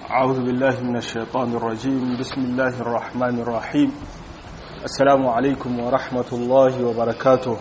أعوذ بالله من الشيطان الرجيم بسم الله الرحمن الرحيم السلام عليكم ورحمة الله وبركاته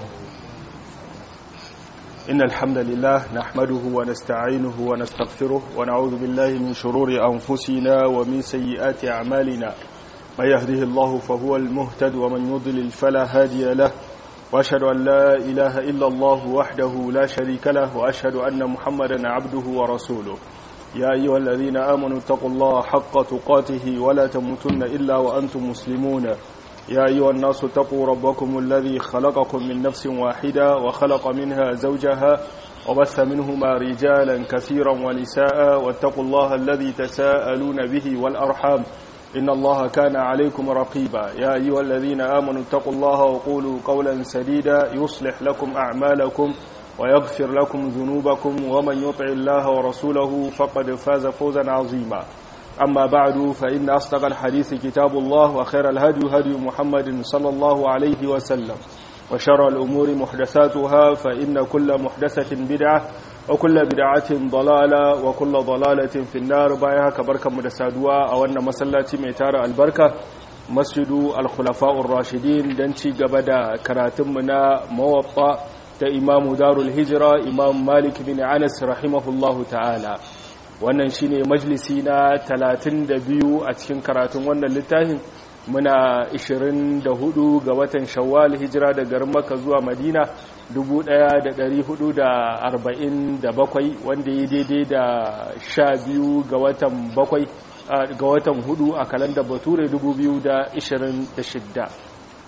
إن الحمد لله نحمده ونستعينه ونستغفره ونعوذ بالله من شرور أنفسنا ومن سيئات أعمالنا من يهده الله فهو المهتد ومن يضلل فلا هادي له وأشهد أن لا إله إلا الله وحده لا شريك له وأشهد أن محمدا عبده ورسوله يا أيها الذين آمنوا اتقوا الله حق تقاته ولا تموتن إلا وأنتم مسلمون يا أيها الناس اتقوا ربكم الذي خلقكم من نفس واحدة وخلق منها زوجها وبث منهما رجالا كثيرا ونساء واتقوا الله الذي تساءلون به والأرحام إن الله كان عليكم رقيبا يا أيها الذين آمنوا اتقوا الله وقولوا قولا سديدا يصلح لكم أعمالكم ويغفر لكم ذنوبكم ومن يطع الله ورسوله فقد فاز فوزا عظيما أما بعد فإن أصدق الحديث كتاب الله وخير الهدي هدي محمد صلى الله عليه وسلم وشر الأمور محدثاتها فإن كل محدثة بدعة وكل بدعة ضلالة وكل ضلالة في النار بايها كبركة مدسادوا أو أن مسلاتي ميتار البركة مسجد الخلفاء الراشدين دنشي قبدا كراتمنا موطأ ta imamu darul hijira imam malik bin anas rahimahullahu ta'ala wannan shine majalisi na 32 a cikin karatun wannan littafin muna 24 ga watan shawwal hijira da garin maka zuwa madina 1447 wanda ya daidai da 12 ga watan 7 ga watan 4 a kalandar bature 2026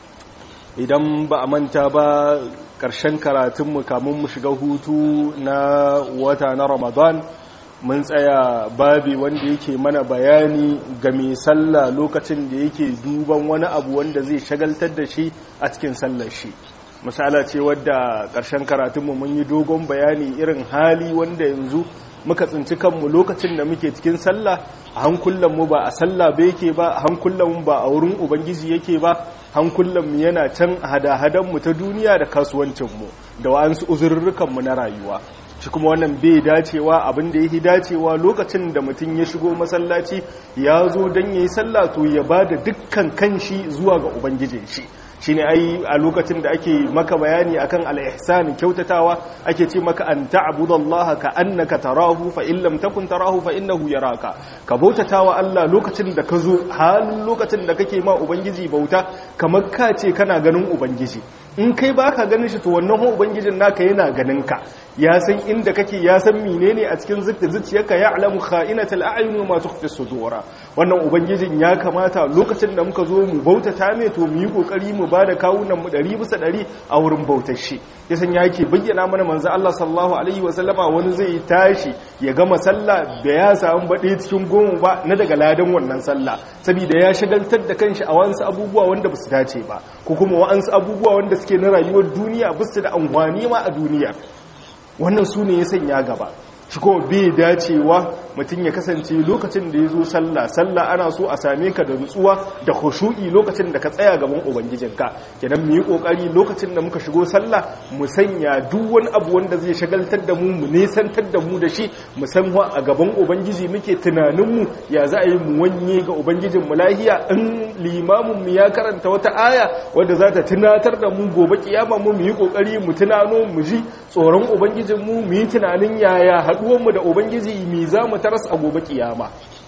idan ba a manta ba ƙarshen karatunmu kamun mu shiga hutu na wata na ramadan mun tsaya babi wanda yake mana bayani ga mai sallah lokacin da yake duban wani abu wanda zai shagaltar da shi a cikin sallar shi misala ce wadda ƙarshen karatunmu mun yi dogon bayani irin hali wanda yanzu muka tsinci kanmu lokacin da muke cikin sallah a hankulanmu ba a sallah ba yake ba a hankulanmu ba a wurin ubangiji yake ba hankulanmu yana can hada-hadanmu ta duniya da kasuwancinmu da wa'ansu uzurrukanmu na rayuwa shi kuma wannan bai dacewa abin da yake dacewa lokacin da mutum ya shigo masallaci ya zo don ya yi sallah to ya ba da dukkan kanshi zuwa ga ubangijin shi shine ai a lokacin da ake maka bayani akan al-ihsan kyautatawa ake ce maka an ta'budallaha ka annaka tarahu fa in lam takun tarahu fa innahu yaraka ka bautatawa Allah lokacin da ka zo halin lokacin da kake ma ubangiji bauta kamar ka ce kana ganin ubangiji in kai baka ganin shi to wannan ubangijin naka yana ganin ka ya san inda kake ya san menene a cikin zuciyarka ya alamu kha'inatal a'yun wa ma tukhfi sudura wannan ubangijin ya kamata lokacin da muka zo mu bautata mai to mu yi kokari mu bada kawunan mu 100 bisa 100 a wurin bautar shi yasan yake bayyana mana manzo Allah sallallahu alaihi wa sallama wani zai tashi ya gama sallah da ya samu bade cikin goma ba na daga ladan wannan sallah saboda ya shagaltar da kanshi a wasu abubuwa wanda basu dace ba ko kuma wa'ansu abubuwa wanda suke na rayuwar duniya basu da amfani ma a duniya wannan su ne ya sanya gaba shi kuma bai dacewa mutum ya kasance lokacin da ya zo sallah sallah ana so a same ka da nutsuwa da khushu'i lokacin da ka tsaya gaban ubangijinka kenan mu yi kokari lokacin da muka shigo sallah mu sanya duk wani abu wanda zai shagaltar da mu mu nesantar da mu da shi mu san a gaban ubangiji muke tunanin mu ya za a yi mu wanye ga ubangijin mu lahiya in limamin mu ya karanta wata aya wanda za ta tunatar da mu gobe kiyama mu mu yi kokari mu tunano mu ji tsoron ubangijin mu mu yi tunanin yaya haduwar mu da ubangiji mi za mu taras a gobe kiyama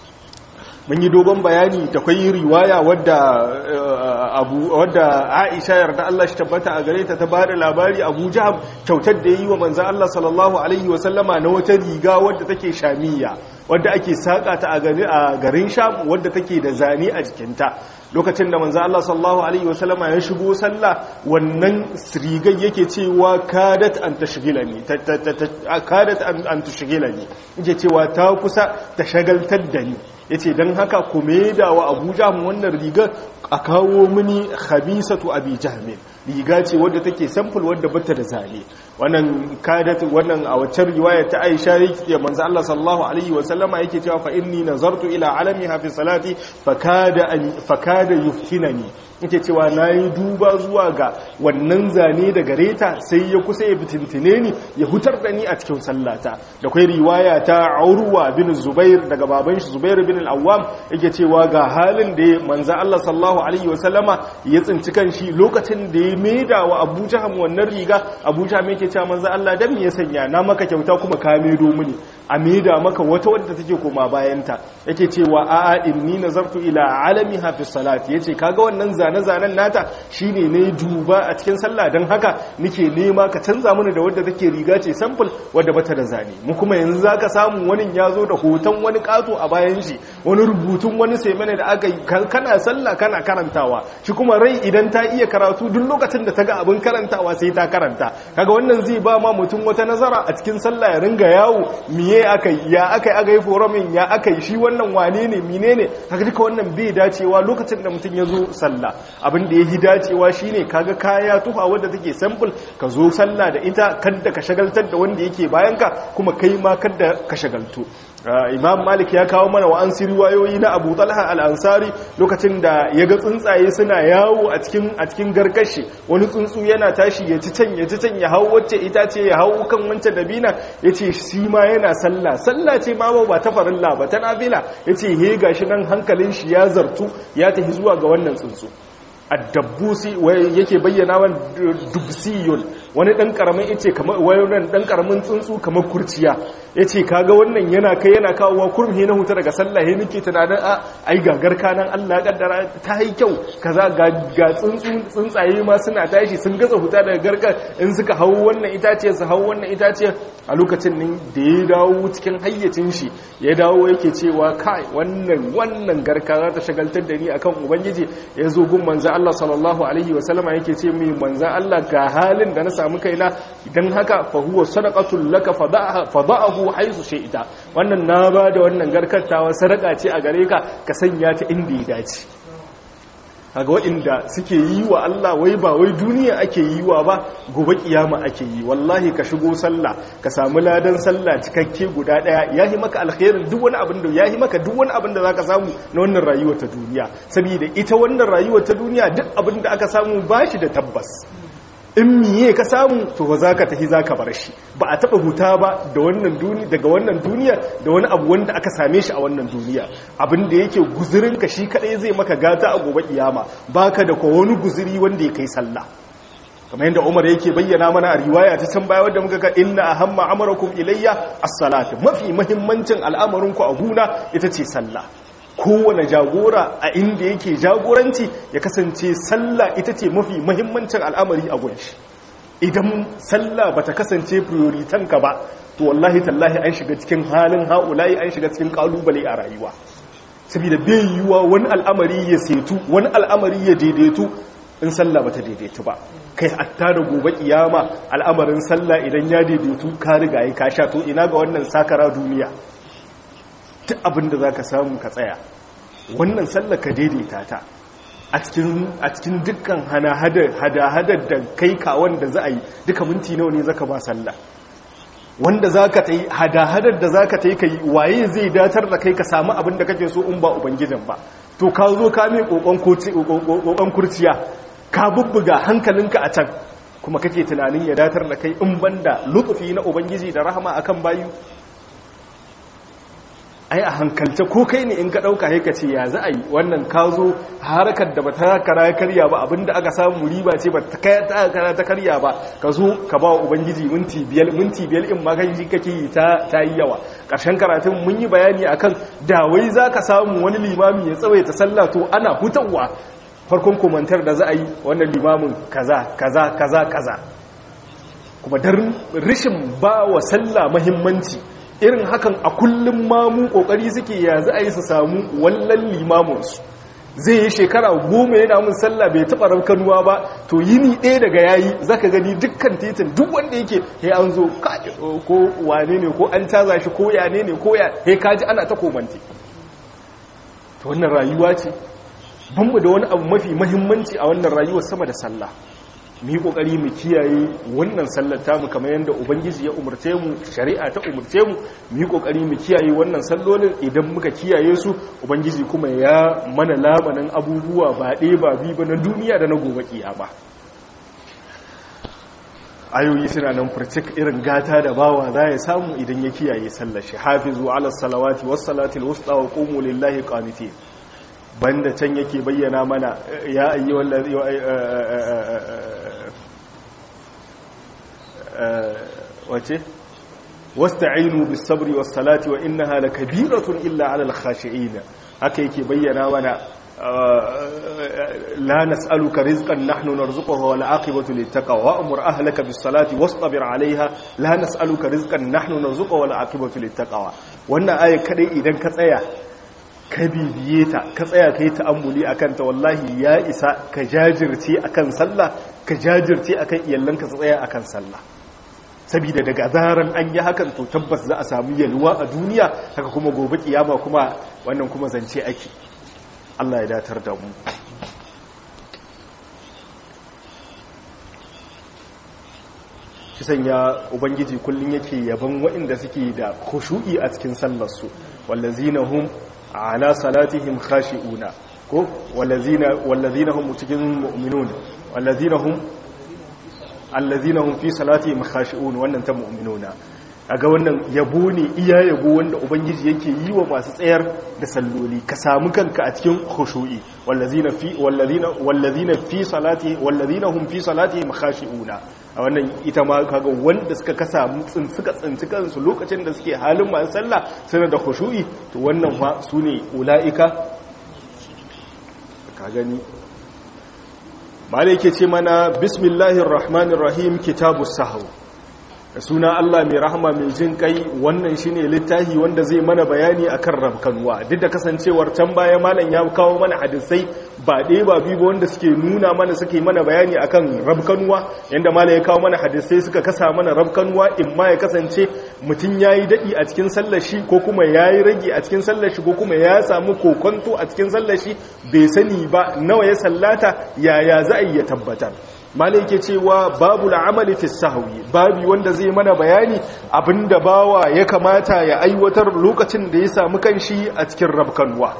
mun yi dogon bayani da kwai riwaya wadda abu wadda Aisha yarda Allah shi tabbata a gare ta ta bada labari Abu Jaham kyautar da yayi wa manzon Allah sallallahu alaihi wa sallama na wata riga wadda take shamiya wadda ake saka ta a garin Sham wadda take da zane a jikinta lokacin da manzo Allah sallallahu alaihi wasallama ya shigo sallah wannan rigar yake cewa kadat an tashghilani kadat an tashghilani yake cewa ta kusa ta shagaltar da ni yace dan haka kuma da wa Abuja mu wannan rigar a kawo mini khabisatu abi jahmin riga ce wadda take sample wadda bata da zane wannan kadat wannan a wacce riwaya ta Aisha yake manzo Allah sallallahu alaihi wasallama yake cewa fa inni nazartu ila alamiha fi salati fakada an fakada yuftinani yake cewa nayi duba zuwa ga wannan zane da gareta sai ya kusa ya fitintine ni ya hutar da ni a cikin sallata da kai riwaya ta Urwa bin Zubair daga baban shi Zubair bin al-Awwam yake cewa ga halin da manzo Allah sallallahu alaihi wasallama ya tsinci kanshi lokacin da ya maida wa Abu Jaham wannan riga Abu Jaham yake cewa manzo Allah dan me ya sanya na maka kyauta kuma ka maido mini a maida maka wata wadda take koma bayanta yake cewa a'a inni nazartu ila alamiha fi salati yace kaga wannan zane-zanen nata shine ne duba a cikin sallah dan haka nike nema ka canza mini da wadda take riga ce sample wadda bata da zane mu kuma yanzu zaka samu wani yazo da hoton wani kato a bayan shi wani rubutun wani semene da aka kana sallah kana karantawa shi kuma rai idan ta iya karatu duk lokacin da ta ga abin karantawa sai ta karanta kaga wannan zai ba ma mutum wata nazara a cikin sallah ya ringa yawo miye akai ya akai aka yi forumin ya akai shi wannan wane ne mine ne kaga duka wannan bai dacewa lokacin da mutum ya zo sallah abin da ya yi dacewa shine kaga kaya tuha wadda take sample ka zo sallah da ita kadda ka shagaltar da wanda yake bayanka kuma kai ma kadda ka shagaltu imam malik ya kawo mana wa an riwayoyi na abu talha al'ansari lokacin da ya ga tsuntsaye suna yawo a cikin a cikin garkashi wani tsuntsu yana tashi ya ci can ya ci can ya hau wacce ita ce ya hau kan wancan dabina ya ce shi ma yana sallah sallah ce ma ba ta farilla ba ta nafila ya ce he gashi nan hankalin shi ya zartu ya tafi zuwa ga wannan tsuntsu addabbusi yake bayyana wa dubsiyun wani dan karamin yace kamar wayonan dan karamin tsuntsu kamar kurciya yace kaga wannan yana kai yana kawowa kurmi na huta daga sallah he nake tunanin a ai gagar kanan Allah ya kaddara ta yi kyau kaza ga ga tsuntsu tsuntsaye ma suna tashi sun gaza huta daga garkar in suka hawo wannan itace su hawo wannan itace a lokacin nan da ya dawo cikin hayyacin shi ya dawo yake cewa kai wannan wannan garka za ta shagaltar da ni akan ubangiji ya zo gun manzo Allah sallallahu alaihi wasallama yake ce mai manzo Allah ga halin da na samu kaina idan haka fa huwa sadaqatul laka fada'ahu haythu shi'ta wannan na ba da wannan garkantawa sadaka ce a gare ka ka sanya ta inda ya dace kaga waɗanda suke yi wa Allah wai ba wai duniya ake yi wa ba gobe kiyama ake yi wallahi ka shigo sallah ka samu ladan sallah cikakke guda daya yahi maka alkhairin duk wani abin da yahi maka duk wani abin da zaka samu na wannan rayuwar ta duniya saboda ita wannan rayuwar ta duniya duk abin da aka samu bashi da tabbas in miye ka samu to ba za ka tafi za ka bar shi ba a taɓa huta ba da wannan duniya daga wannan duniya da wani abu wanda aka same shi a wannan duniya abin da yake guzurin ka shi kadai zai maka gata a gobe kiyama baka da ko wani guzuri wanda ya kai sallah kamar yadda Umar yake bayyana mana a riwaya ta can baya wadda muka ga inna ahamma amarakum ilayya as-salat mafi muhimmancin al'amarin ku a guna ita ce sallah kowane jagora a inda yake jagoranci ya kasance sallah ita ce mafi mahimmancin al'amari a gunshi idan sallah ba ta kasance prioritanka ba to wallahi tallahi an shiga cikin halin ha'ulayi an shiga cikin kalubale a rayuwa saboda bai yiwuwa wani al'amari ya setu wani al'amari ya daidaitu in sallah ba ta daidaitu ba kai hatta da gobe kiyama al'amarin sallah idan ya daidaitu ka riga ka sha to ina ga wannan sakara duniya duk abin da za ka samu ka tsaya wannan sallar ka daidaita ta a cikin dukkan hada-hadar da kai kawon da za a yi duka minti nawa ne zaka ba sallah wanda za ka ta yi hada-hadar da za ka ta yi ka yi waye zai datar da kai ka samu abin da kake so in ba ubangijin ba to ka zo ka mai kokon kurciya ka bubbuga hankalinka a can kuma kake tunanin ya datar da kai in banda lutsufi na ubangiji da rahama akan bayu ai a hankalce ko kai ne in ka ɗauka haika ce ya za a yi wannan ka zo harkar da ba ta kara karya ba abinda aka samu riba ce ba ta kara ta karya ba ka zo ka ba wa ubangiji minti biyar minti biyar in magaji kake yi ta yi yawa ƙarshen karatun mun yi bayani akan da wai za ka samu wani limami ya tsawaita sallah to ana hutawa farkon komantar da za a yi wannan limamin kaza kaza kaza kaza kuma don rishin ba wa sallah mahimmanci irin hakan a kullum mamu kokari suke ya za a yi su samu wallan limaminsu zai yi shekara goma yana mun sallah bai taɓa raukanuwa ba to yini ɗaya daga yayi zaka gani dukkan titin duk wanda yake he an zo ko wane ne ko an caza shi ko ya ne ne ko ya he kaji ana ta komante to wannan rayuwa ce banmu da wani abu mafi mahimmanci a wannan rayuwar sama da sallah mu yi kokari mu kiyaye wannan sallar tamu kamar yadda ubangiji ya umurce mu shari'a ta umurce mu mu yi kokari mu kiyaye wannan sallolin idan muka kiyaye su ubangiji kuma ya mana lamanin abubuwa ba ɗaya ba biyu ba na duniya da na gobe kiyama ayoyi suna nan furcik irin gata da bawa za ya samu idan ya kiyaye sallar shi hafizu ala salawati was salatil wusta wa qumu lillahi qanitin banda can yake bayyana mana ya ayi wallazi wace wasta'inu bis sabri was salati wa innaha lakabiratun illa ala al khashi'in haka yake bayyana mana لا نسألك رزقا نحن نرزقه والعاقبة للتقوى وأمر أهلك بالصلاة واصطبر عليها لا نسألك رزقا نحن نرزقه والعاقبة للتقوى وأن آية كده إذن كتايا كبيبيتا كتايا كي تأملي أكنت والله يا إساء كجاجرتي أكن صلى كجاجرتي أكن يلنك تتايا أكن صلى sabida daga zaran an yi hakan to tabbas za a samu yalwa a duniya haka kuma gobe kiyama kuma wannan kuma zance ake Allah ya datar da mu shi sanya ubangiji kullum yake yaban waɗanda suke da khushu'i a cikin sallarsu wallazina hum ala salatihim khashi'una ko wallazina wallazina hum cikin mu'minun wallazina hum allazina hum fi salatihim khashi'un wannan ta mu'minuna ga wannan yabo ne iya yabo wanda ubangiji yake yi wa masu tsayar da salloli ka samu kanka a cikin khushu'i wallazina fi wallazina wallazina fi salati wallazina hum fi salatihim khashi'una a wannan ita ma kaga wanda suka kasa mutsin suka tsinci kansu lokacin da suke halin masu sallah suna da khushu'i to wannan fa sune ulaika ka gani malai yake ce mana bismillahir rahmanir rahim kitabus sahw da suna Allah mai rahama mai jin kai wannan shine littafi wanda zai mana bayani akan rabkanuwa duk da kasancewar can baya malam ya kawo mana hadisai ba ɗaya ba biyu ba wanda suke nuna mana suke mana bayani akan rabkanuwa yanda malam ya kawo mana hadisai suka kasa mana rabkanuwa in ma ya kasance mutum yayi dadi a cikin sallar shi ko kuma yayi rage a cikin sallar shi ko kuma ya samu kokonto a cikin sallar shi bai sani ba nawa ya sallata yaya za a yi ya tabbatar malai ke cewa babu la'amali fi sahwi babu wanda zai mana bayani abinda bawa ya kamata ya aiwatar lokacin da ya samu kanshi a cikin rabkanwa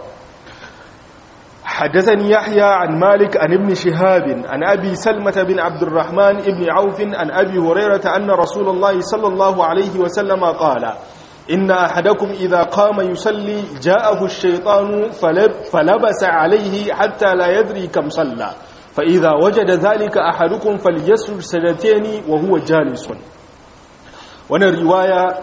حدثني يحيى عن مالك عن ابن شهاب عن أبي سلمة بن عبد الرحمن ابن عوف عن أبي هريرة أن رسول الله صلى الله عليه وسلم قال إن أحدكم إذا قام يصلي جاءه الشيطان فلب فلبس عليه حتى لا يدري كم صلى فإذا وجد ذلك أحدكم فليسجد سجدتين وهو جالس وانا رواية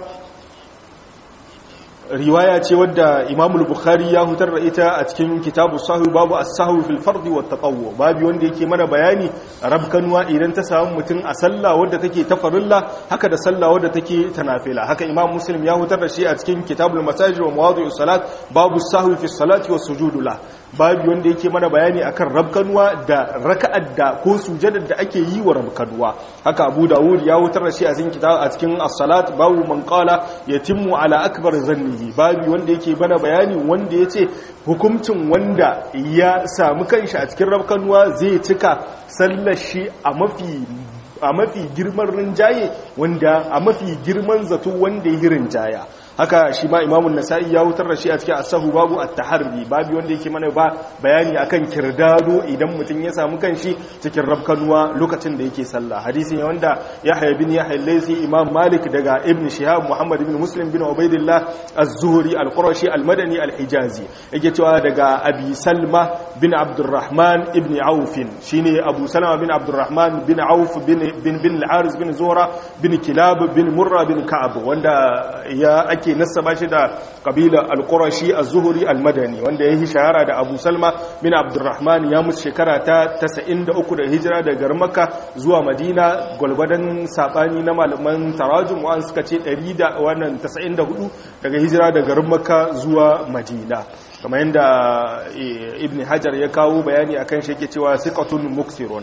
riwaya ce wadda Imam Bukhari ya hutar da ita a cikin kitabu sahwi babu as-sahwi fil fard wa tatawwu babu wanda yake mana bayani rabkanwa idan ta samu mutum a sallah wadda take ta farilla haka da sallah wadda take ta nafila haka Imam Muslim ya hutar da shi a cikin kitabul masajid wa mawadi'us salat babu sahwi fi salati was sujudu la babu wanda yake mana bayani akan rabkanwa da raka'ar da ko sujadar da ake yi wa rabkanwa haka Abu Dawud ya hutar da shi a cikin kitab a cikin as-salat babu man qala yatimmu ala akbar zannihi babu wanda yake bana bayani wanda yace hukuncin wanda ya samu kanshi a cikin rabkanwa zai cika sallar shi a mafi a mafi girman rinjaye wanda a mafi girman zato wanda ya rinjaya haka shi ma imamun nasa'i ya wutar da shi a cikin asahu babu at-taharri babu wanda yake mana ba bayani akan kirdado idan mutum ya samu kanshi cikin rabkanuwa lokacin da yake sallah hadisi ne wanda yahya bin yahya al-laysi imam malik daga ibn shihab muhammad ibn muslim bin ubaidillah az-zuhri al-qurashi al-madani al-hijazi yake cewa daga abi salma bin abdurrahman ibn auf shine abu salama bin abdurrahman bin auf bin bin bin al-haris bin zuhra bin kilab bin murra bin ka'ab wanda ya ake ake nasaba shi da kabila al-qurashi az-zuhri al-madani wanda yayi shahara da Abu Salma bin Abdurrahman ya mutu shekara ta 93 da hijira daga Makka zuwa Madina gulbadan sabani na malaman tarajum wa suka ce 100 da wannan 94 daga hijira daga Makka zuwa Madina kamar yadda Ibn Hajar ya kawo bayani akan shi yake cewa siqatun muksirun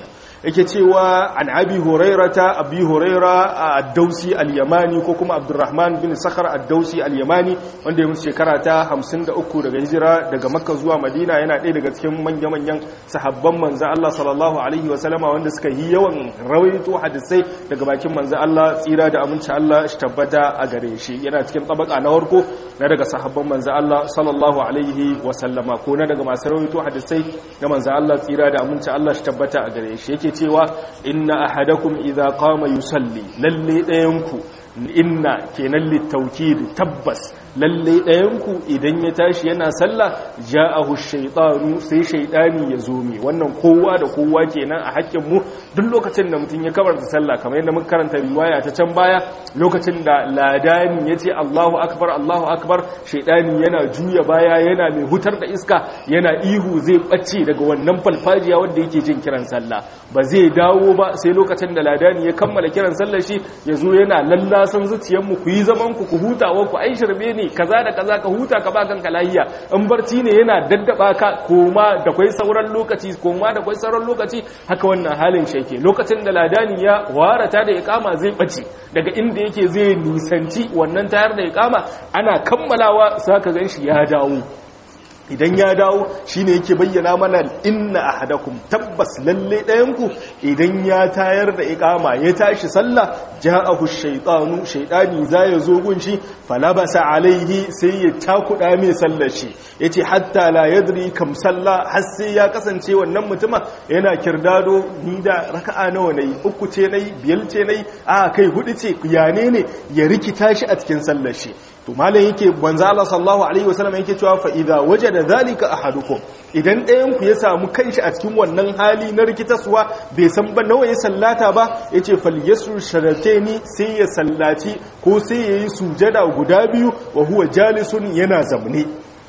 yake cewa an abi hurairata abi huraira ad-dausi al-yamani ko kuma abdurrahman bin sakhar ad-dausi al-yamani wanda ya mutu shekara ta 53 daga hijira daga makka zuwa madina yana ɗaya daga cikin manya-manyan sahabban manzo Allah sallallahu alaihi wa sallama wanda suka yi yawan rawaito hadisai daga bakin manzo Allah tsira da aminci Allah shi tabbata a gare shi yana cikin tabaka na farko na daga sahabban manzo Allah sallallahu alaihi wa sallama ko na daga masu rawaito hadisai na manzo Allah tsira da aminci Allah shi tabbata a gare shi yake cewa inna ahadakum idza qama yusalli lalle dayanku inna kenan litawkid tabbas lalle ɗayanku idan ya tashi yana sallah ja'ahu shaytanu sai shaytani ya zo mi wannan kowa da kowa kenan a hakkin mu duk lokacin da mutum ya kabarta sallah kamar yadda muka karanta riwaya ta can baya lokacin da ladani yace Allahu akbar Allahu akbar shaytani yana juya baya yana mai hutar da iska yana ihu zai bace daga wannan falfajiya wanda yake jin kiran sallah ba zai dawo ba sai lokacin da ladani ya kammala kiran sallar shi ya zo yana lallasan zuciyarmu ku yi zaman ku ku hutawa ku ai shirbe ne kaza da kaza ka huta ka ba kanka lahiya in barci ne yana daddaba ka koma da kwai sauran lokaci koma da kwai sauran lokaci haka wannan halin shi yake lokacin da ladani ya warata da iqama zai bace daga inda yake zai nisanci wannan tayar da iqama ana kammalawa saka ganshi ya dawo idan ya dawo shine yake bayyana mana inna ahadakum tabbas lalle ɗayanku idan ya tayar da iqama ya tashi sallah ja'ahu shaytanu shaytani za ya zo gunshi falabasa alaihi sai ya takuda mai sallar shi yace hatta la yadri kam salla har sai ya kasance wannan mutuma yana kirdado ni da raka'a nawa nayi uku ce nayi biyar ce nayi a kai hudu ce yane ne ya rikita shi a cikin sallar shi to malam yake manzo Allah sallallahu alaihi wasallam yake cewa fa idza wajada zalika ahadukum idan ɗayan ku ya samu kanshi a cikin wannan hali na rikitaswa bai san ba nawa ya sallata ba yace fal yasru sharatani sai ya sallaci ko sai yayi sujada guda biyu wa huwa jalisun yana zamne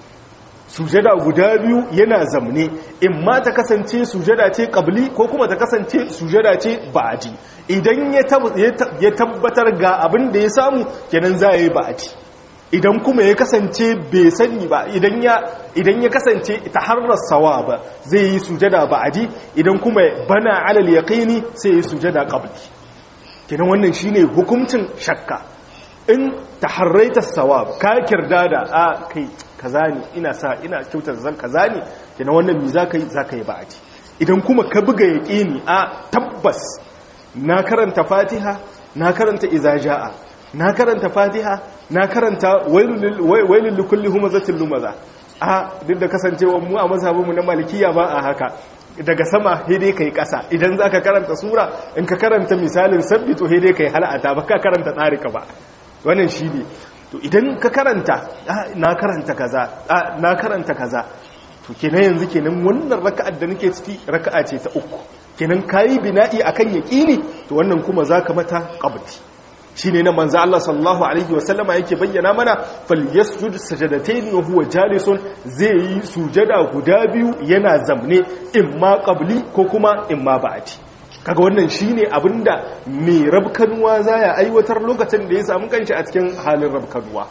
sujada guda biyu yana zamne in ma ta kasance sujada ce qabli ko kuma ta kasance sujada ce ba'di idan ya tabbatar ga abin da ya samu kenan za yi ba'di idan kuma ya kasance bai sani ba idan ya idan ya kasance ta harar sawa ba zai yi sujada ba'adi idan kuma bana alal yaqini sai yi sujada qabli kenan wannan shine hukuncin shakka in taharraita sawab ka kirdada a kai kaza ne ina sa ina kyautar zan kaza ne kenan wannan mi zaka yi zaka yi ba'adi idan kuma ka buga yaqini a tabbas na karanta fatiha na karanta iza jaa na karanta fatiha na karanta wailul likulli humazatin lumaza a duk da kasancewa mu a mazhabinmu na malikiya ba a haka daga sama hede kai kasa idan zaka karanta sura in ka karanta misalin sabbi to hede kai halata ba ka karanta tsarika ba wannan shi ne to idan ka karanta na karanta kaza na karanta kaza to kenan yanzu kenan wannan raka'ar da nake ciki raka'a ce ta uku kenan kayi bina'i akan yaqini to wannan kuma zaka mata qabdi shine na manzo Allah sallallahu alaihi wasallama yake bayyana mana falyasjud sajadatayn wa huwa jalisun zai yi sujada guda biyu yana zamne imma qabli ko kuma imma ba'di kaga wannan shine abinda mai rabkanuwa zaya aiwatar lokacin da ya samu kanshi a cikin halin rabkanuwa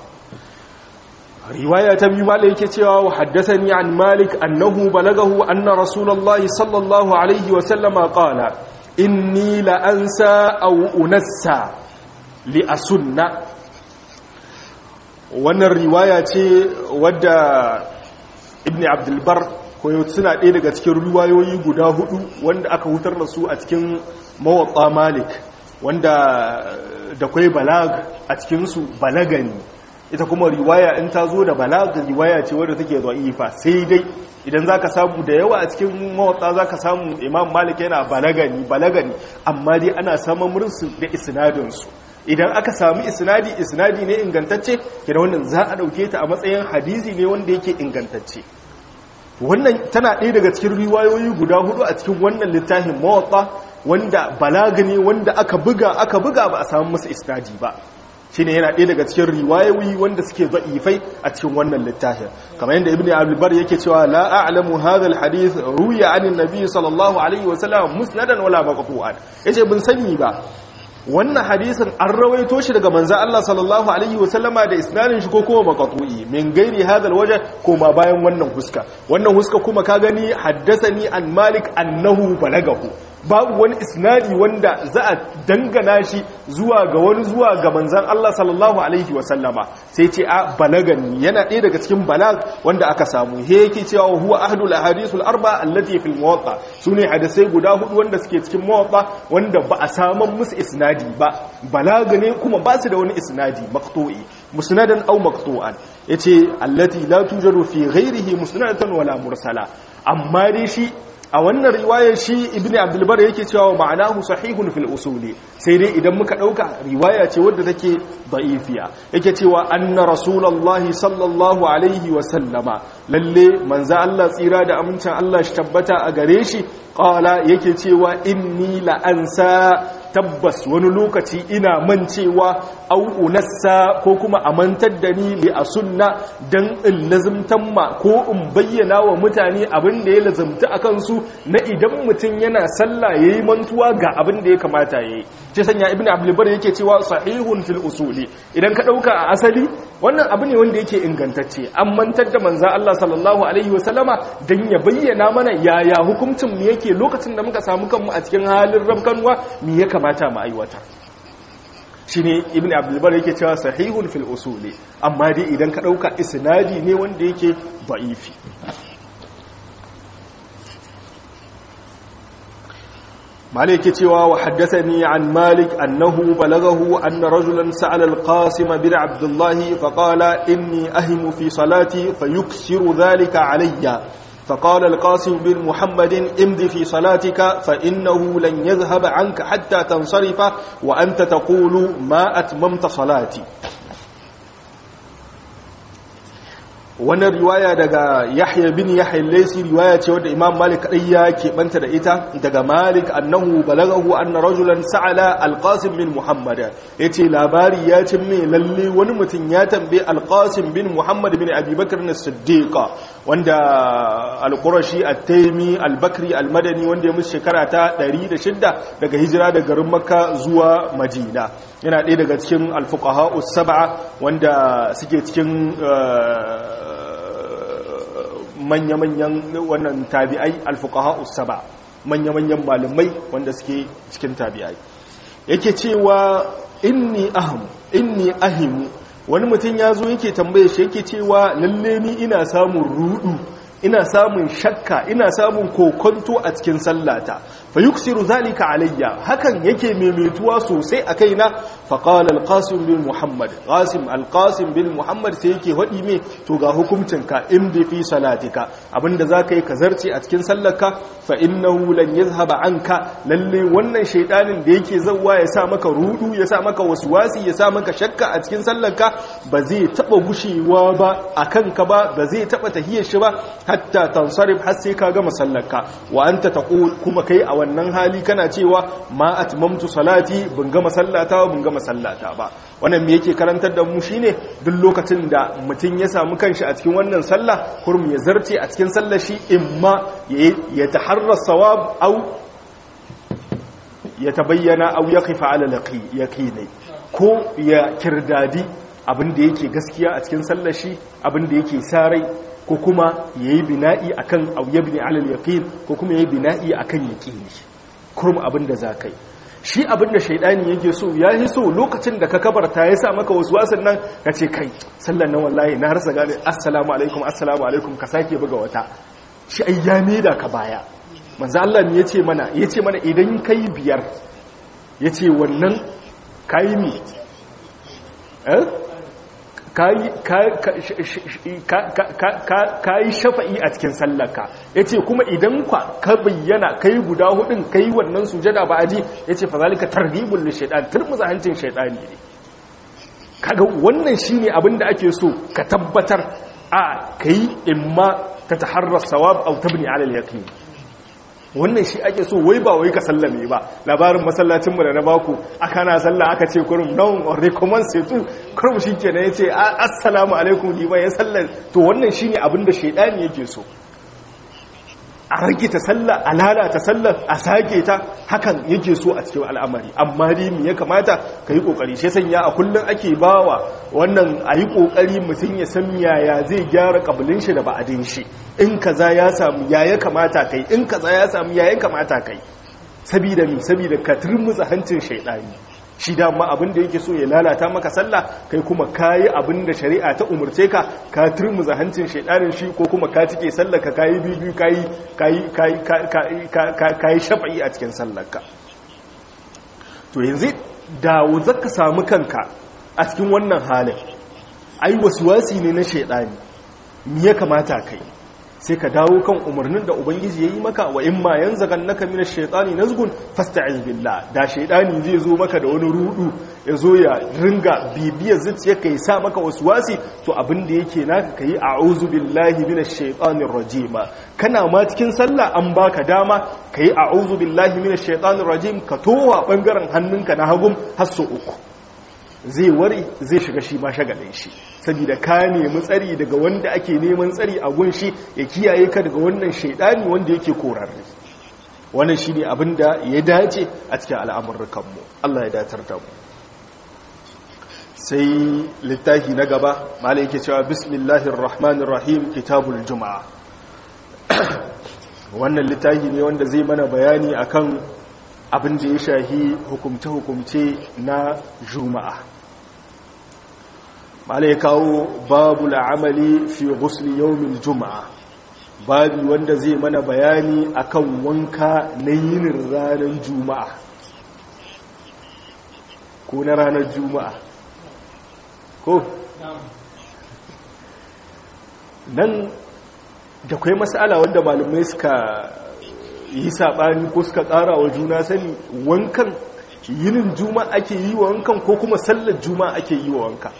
riwaya ta biyu malai yake cewa wa haddathani an malik annahu balagahu anna rasulullahi sallallahu alaihi wasallama qala inni la ansa aw unassa li asunna wannan riwaya ce wadda ibn abdulbar koyo suna ɗaya daga cikin riwayoyi guda hudu wanda aka hutar da su a cikin mawatsa malik wanda da kwai balag a cikinsu balagani ita kuma riwaya in ta zo da balag riwaya ce wadda take ifa sai dai idan za ka samu da yawa a cikin mawatsa za ka samu imam malik yana balagani balagani amma dai ana samun mursu da isnadinsu idan aka samu isnadi isnadi ne ingantacce kira wannan za a dauke ta a matsayin hadisi ne wanda yake ingantacce wannan tana ɗaya daga cikin riwayoyi guda hudu a cikin wannan littafin mawatta wanda balaga ne wanda aka buga aka buga ba a samu masa isnadi ba shine yana ɗaya daga cikin riwayoyi wanda suke za'ifai a cikin wannan littafin kamar yadda ibnu abdulbar yake cewa la a'lamu hadha alhadith ruya anin nabi sallallahu alaihi wasallam musnadan wala maqtu'an yace bin sani ba wannan hadisin an rawaito shi daga manzo Allah sallallahu alaihi wasallama da isnadin shi ko kuma maqtu'i min gairi hadal waje ko ma bayan wannan huska wannan huska kuma ka gani haddathani an malik annahu balagahu babu wani isnadi wanda za a dangana shi zuwa ga wani zuwa ga manzan Allah sallallahu alaihi wasallama sai ce a balagani yana ɗaya daga cikin balag wanda aka samu he yake cewa huwa ahlul ahadithul arba allati fil muwatta sune hadisai guda hudu wanda suke cikin muwatta wanda ba a saman musu isnadi ba balaga ne kuma ba su da wani isnadi maqtu'i musnadan aw maqtu'an yace allati la tujaru fi ghairihi musnadatan wala mursala amma dai shi a wannan riwayar shi ibn abdulbar yake cewa ma'anahu sahihun fil usuli sai dai idan muka dauka riwaya ce wadda take da'ifiya yake cewa anna rasulullahi sallallahu alaihi wa sallama lalle manzo Allah tsira da amincin Allah shi tabbata a gare shi qala yake cewa inni la ansa tabbas wani lokaci ina mancewa au unassa ko kuma a mantar da ni li a sunna dan in lazimtan ma ko in bayyana wa mutane abin da ya lazimta a kansu na idan mutum yana sallah yayi mantuwa ga abin da ya kamata yayi ce sanya ibnu abdulbar yake cewa sahihun fil usuli idan ka dauka a asali wannan abu ne wanda yake ingantacce an mantar da manzo Allah sallallahu alaihi wasallama dan ya bayyana mana yaya hukuncin mu yake lokacin da muka samu kanmu a cikin halin rabkanwa me ya kamata mu aiwatar shine ibn abdulbar yake cewa sahihun fil usuli amma dai idan ka dauka isnadi ne wanda yake da'ifi مالك cewa وحدثني عن مالك أنه بلغه أن رجلا سأل القاسم بن عبد الله فقال إني أهم في صلاتي فيكسر ذلك علي فقال القاسم بن محمد امض في صلاتك فإنه لن يذهب عنك حتى تنصرف وأنت تقول ما أتممت صلاتي wannan riwaya daga yahya bin yahya laisi riwaya ce wadda imam malik kadai ya keɓanta da ita daga malik annahu balagahu anna rajulan sa'ala alqasim bin muhammad yace labari ya cin mai lalle wani mutum ya tambaye alqasim bin muhammad bin abi bakr as-siddiq wanda al-qurashi at-taymi al-bakri al-madani wanda ya musu shekara ta 106 daga hijira daga garin makka zuwa madina yana ɗaya daga cikin al-fuqaha us-sab'a wanda suke cikin manya-manyan wannan tabi'ai alfuqaha usaba manya-manyan malamai wanda suke cikin tabi'ai yake cewa inni aham inni ahimu wani mutum ya zo yake tambaye shi yake cewa lalle ni ina samun rudu ina samun shakka ina samun kokonto a cikin sallata fa yuksiru zalika alayya hakan yake maimaituwa sosai a kaina fa qala al-qasim bin muhammad qasim al-qasim bin muhammad sai yake hadi me to ga hukuncinka imdi fi salatika abinda zaka yi ka zarce a cikin sallarka fa innahu lan yadhhaba anka lalle wannan shaydanin da yake zawwa ya sa maka rudu ya sa maka waswasi ya sa maka shakka a cikin sallarka ba zai taba gushewa ba akan ka ba ba zai taba tahiyar shi ba hatta tansarif har sai ka gama sallarka wa anta taqul kuma kai a wannan hali kana cewa ma atmamtu salati bin gama sallata bin gama sallata ba wannan me yake karantar da mu shine duk lokacin da mutum ya samu kanshi a cikin wannan sallah kurum ya zarce a cikin sallar shi imma ya taharra sawab au ya tabayyana au yaqifa ala yaqini ko ya kirdadi abin da yake gaskiya a cikin sallar shi abin da yake sarai ko kuma ya yi bina'i a kan auyabni alal yaƙin ko kuma ya yi bina'i a kan yaƙini kurum abin da za ka yi shi abin da shaidani yake so ya yi so lokacin da ka kabarta ya sa maka wasu wasan nan ka ce kai sallan nan wallahi na harsa gane assalamu alaikum assalamu alaikum ka sake buga wata shi ai ya da ka baya manzo Allah ne yace mana yace mana idan kai biyar yace wannan kai mi eh ka yi shafa'i a cikin sallaka ya ce kuma idan ka bayyana ka yi guda hudun ka yi wannan sujada ba a ji ya ce fa zalika targhibul li shaytan turmuza hancin shaytani ne kaga wannan shine abin da ake so ka tabbatar a kai imma ta taharrar sawab aw tabni ala al-yaqin wannan shi ake so wai ba wai ka sallame ba labarin masallacinmu da na baku aka na sallah aka ce kurum non or recommend sai tu kurum shi kenan ya ce assalamu alaikum liman ya sallar to wannan shi ne abinda shaidani yake so a rage sallah a lalata sallar a sake ta hakan yake so a cikin al'amari amma dai me ya kamata ka yi kokari shi sanya a kullum ake bawa wannan a yi kokari mutum ya san yaya zai gyara kabilin shi da ba'adin shi in kaza ya samu ya ya kamata kai in kaza ya samu ya ya kamata kai sabida mi sabida ka turmuza hancin shaidani shi dama abin da yake so ya lalata maka sallah kai kuma kayi abin da shari'a ta umurce ka ka turmuza hancin shaidanin shi ko kuma ka cike sallah ka kayi bibiyu kayi kayi kayi kayi shafa'i a cikin sallarka to yanzu dawo zaka samu kanka a cikin wannan halin ai wasi ne na shaidani me ya kamata kai sai ka dawo kan umarnin da ubangiji ya yi maka wa in ma yanzu kan naka mina shaitani nazgun fasta'iz billah da shaitani zai zo maka da wani rudu ya zo ya ringa bibiyar zuciyarka ya sa maka wasu wasi to abin da yake naka kayi a'udhu billahi minash shaitanir rajim kana ma cikin sallah an baka dama kayi a'udhu billahi minash shaitanir rajim ka towa bangaren hannunka na hagum har so uku zai wari zai shiga shi ma shagalin shi saboda ka nemi tsari daga wanda ake neman tsari a gun shi ya kiyaye ka daga wannan shaidani wanda yake korarre wannan shine abin da ya dace a cikin al'amurrukanmu Allah ya datar da mu sai littafi na gaba malai yake cewa bismillahir rahmanir rahim kitabul juma'a wannan littafi ne wanda zai mana bayani akan abin da ya shahi hukumce-hukumce na juma'a mala ya kawo babu la'amali fi ghusli yawmin juma'a babu wanda zai mana bayani akan wanka na yinin ranar juma'a ko na ranar juma'a ko nan da kwai masala wanda malumai suka yi saɓani ko suka ƙara wa juna sani wankan yinin juma'a ake yi wa wankan ko kuma sallar juma'a ake yi wa wanka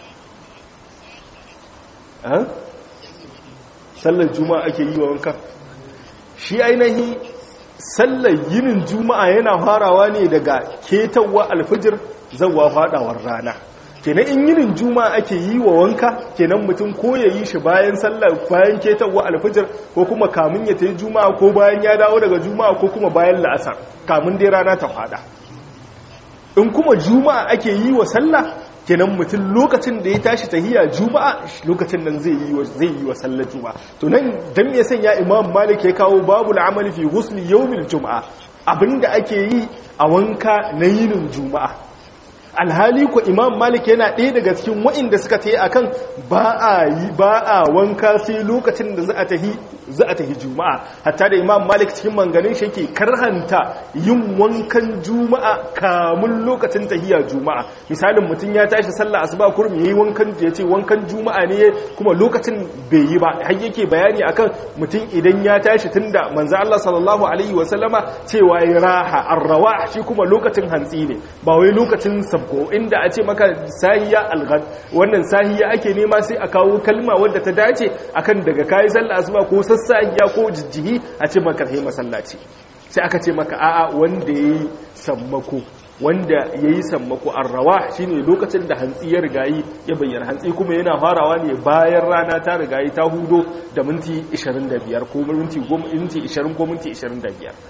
sallar juma'a ake yi wa wanka shi ainihi sallar yinin juma'a yana farawa ne daga ketawa alfijir zawa fadawar rana kenan in yinin juma'a ake yi wa wanka kenan mutum ko ya yi shi bayan sallar bayan ketawa alfijir ko kuma kamun ya tayi juma'a ko bayan ya dawo daga juma'a ko kuma bayan la'asar kamun dai rana ta fada in kuma juma'a ake yi wa sallah kenan mutum lokacin da ya tashi tahiya juma'a lokacin nan zai yi wa zai yi wa sallar juma'a to nan dan me sanya imam malik ya kawo babu al'amali fi ghusli yawmil juma'a abinda ake yi a wanka na yinin juma'a alhali ko imam malik yana ɗaya daga cikin wa'inda suka ta yi akan ba a yi ba a wanka sai lokacin da za a tahi za a tahi juma'a hatta da imam malik cikin manganin shi yake karhanta yin wankan juma'a kamun lokacin tahiya juma'a misalin mutum ya tashi sallah asuba kurum yayi wankan ya ce wankan juma'a ne kuma lokacin bai yi ba har yake bayani akan mutum idan ya tashi tunda manzo Allah sallallahu alaihi wa sallama cewa ya raha arrawa shi kuma lokacin hantsi ne ba wai lokacin sabko inda a ce maka sahiya alghad wannan sahiya ake nema sai a kawo kalma wadda ta dace akan daga kayi sallah asuba ko sassahiya ko jijjihi a ce maka kai masallaci sai aka ce maka a'a wanda yayi sammako wanda yayi sammako arrawa shine lokacin da hantsi ya rigayi ya bayyana hantsi kuma yana farawa ne bayan rana ta rigayi ta hudo da minti 25 ko minti 10 minti 20 ko minti 25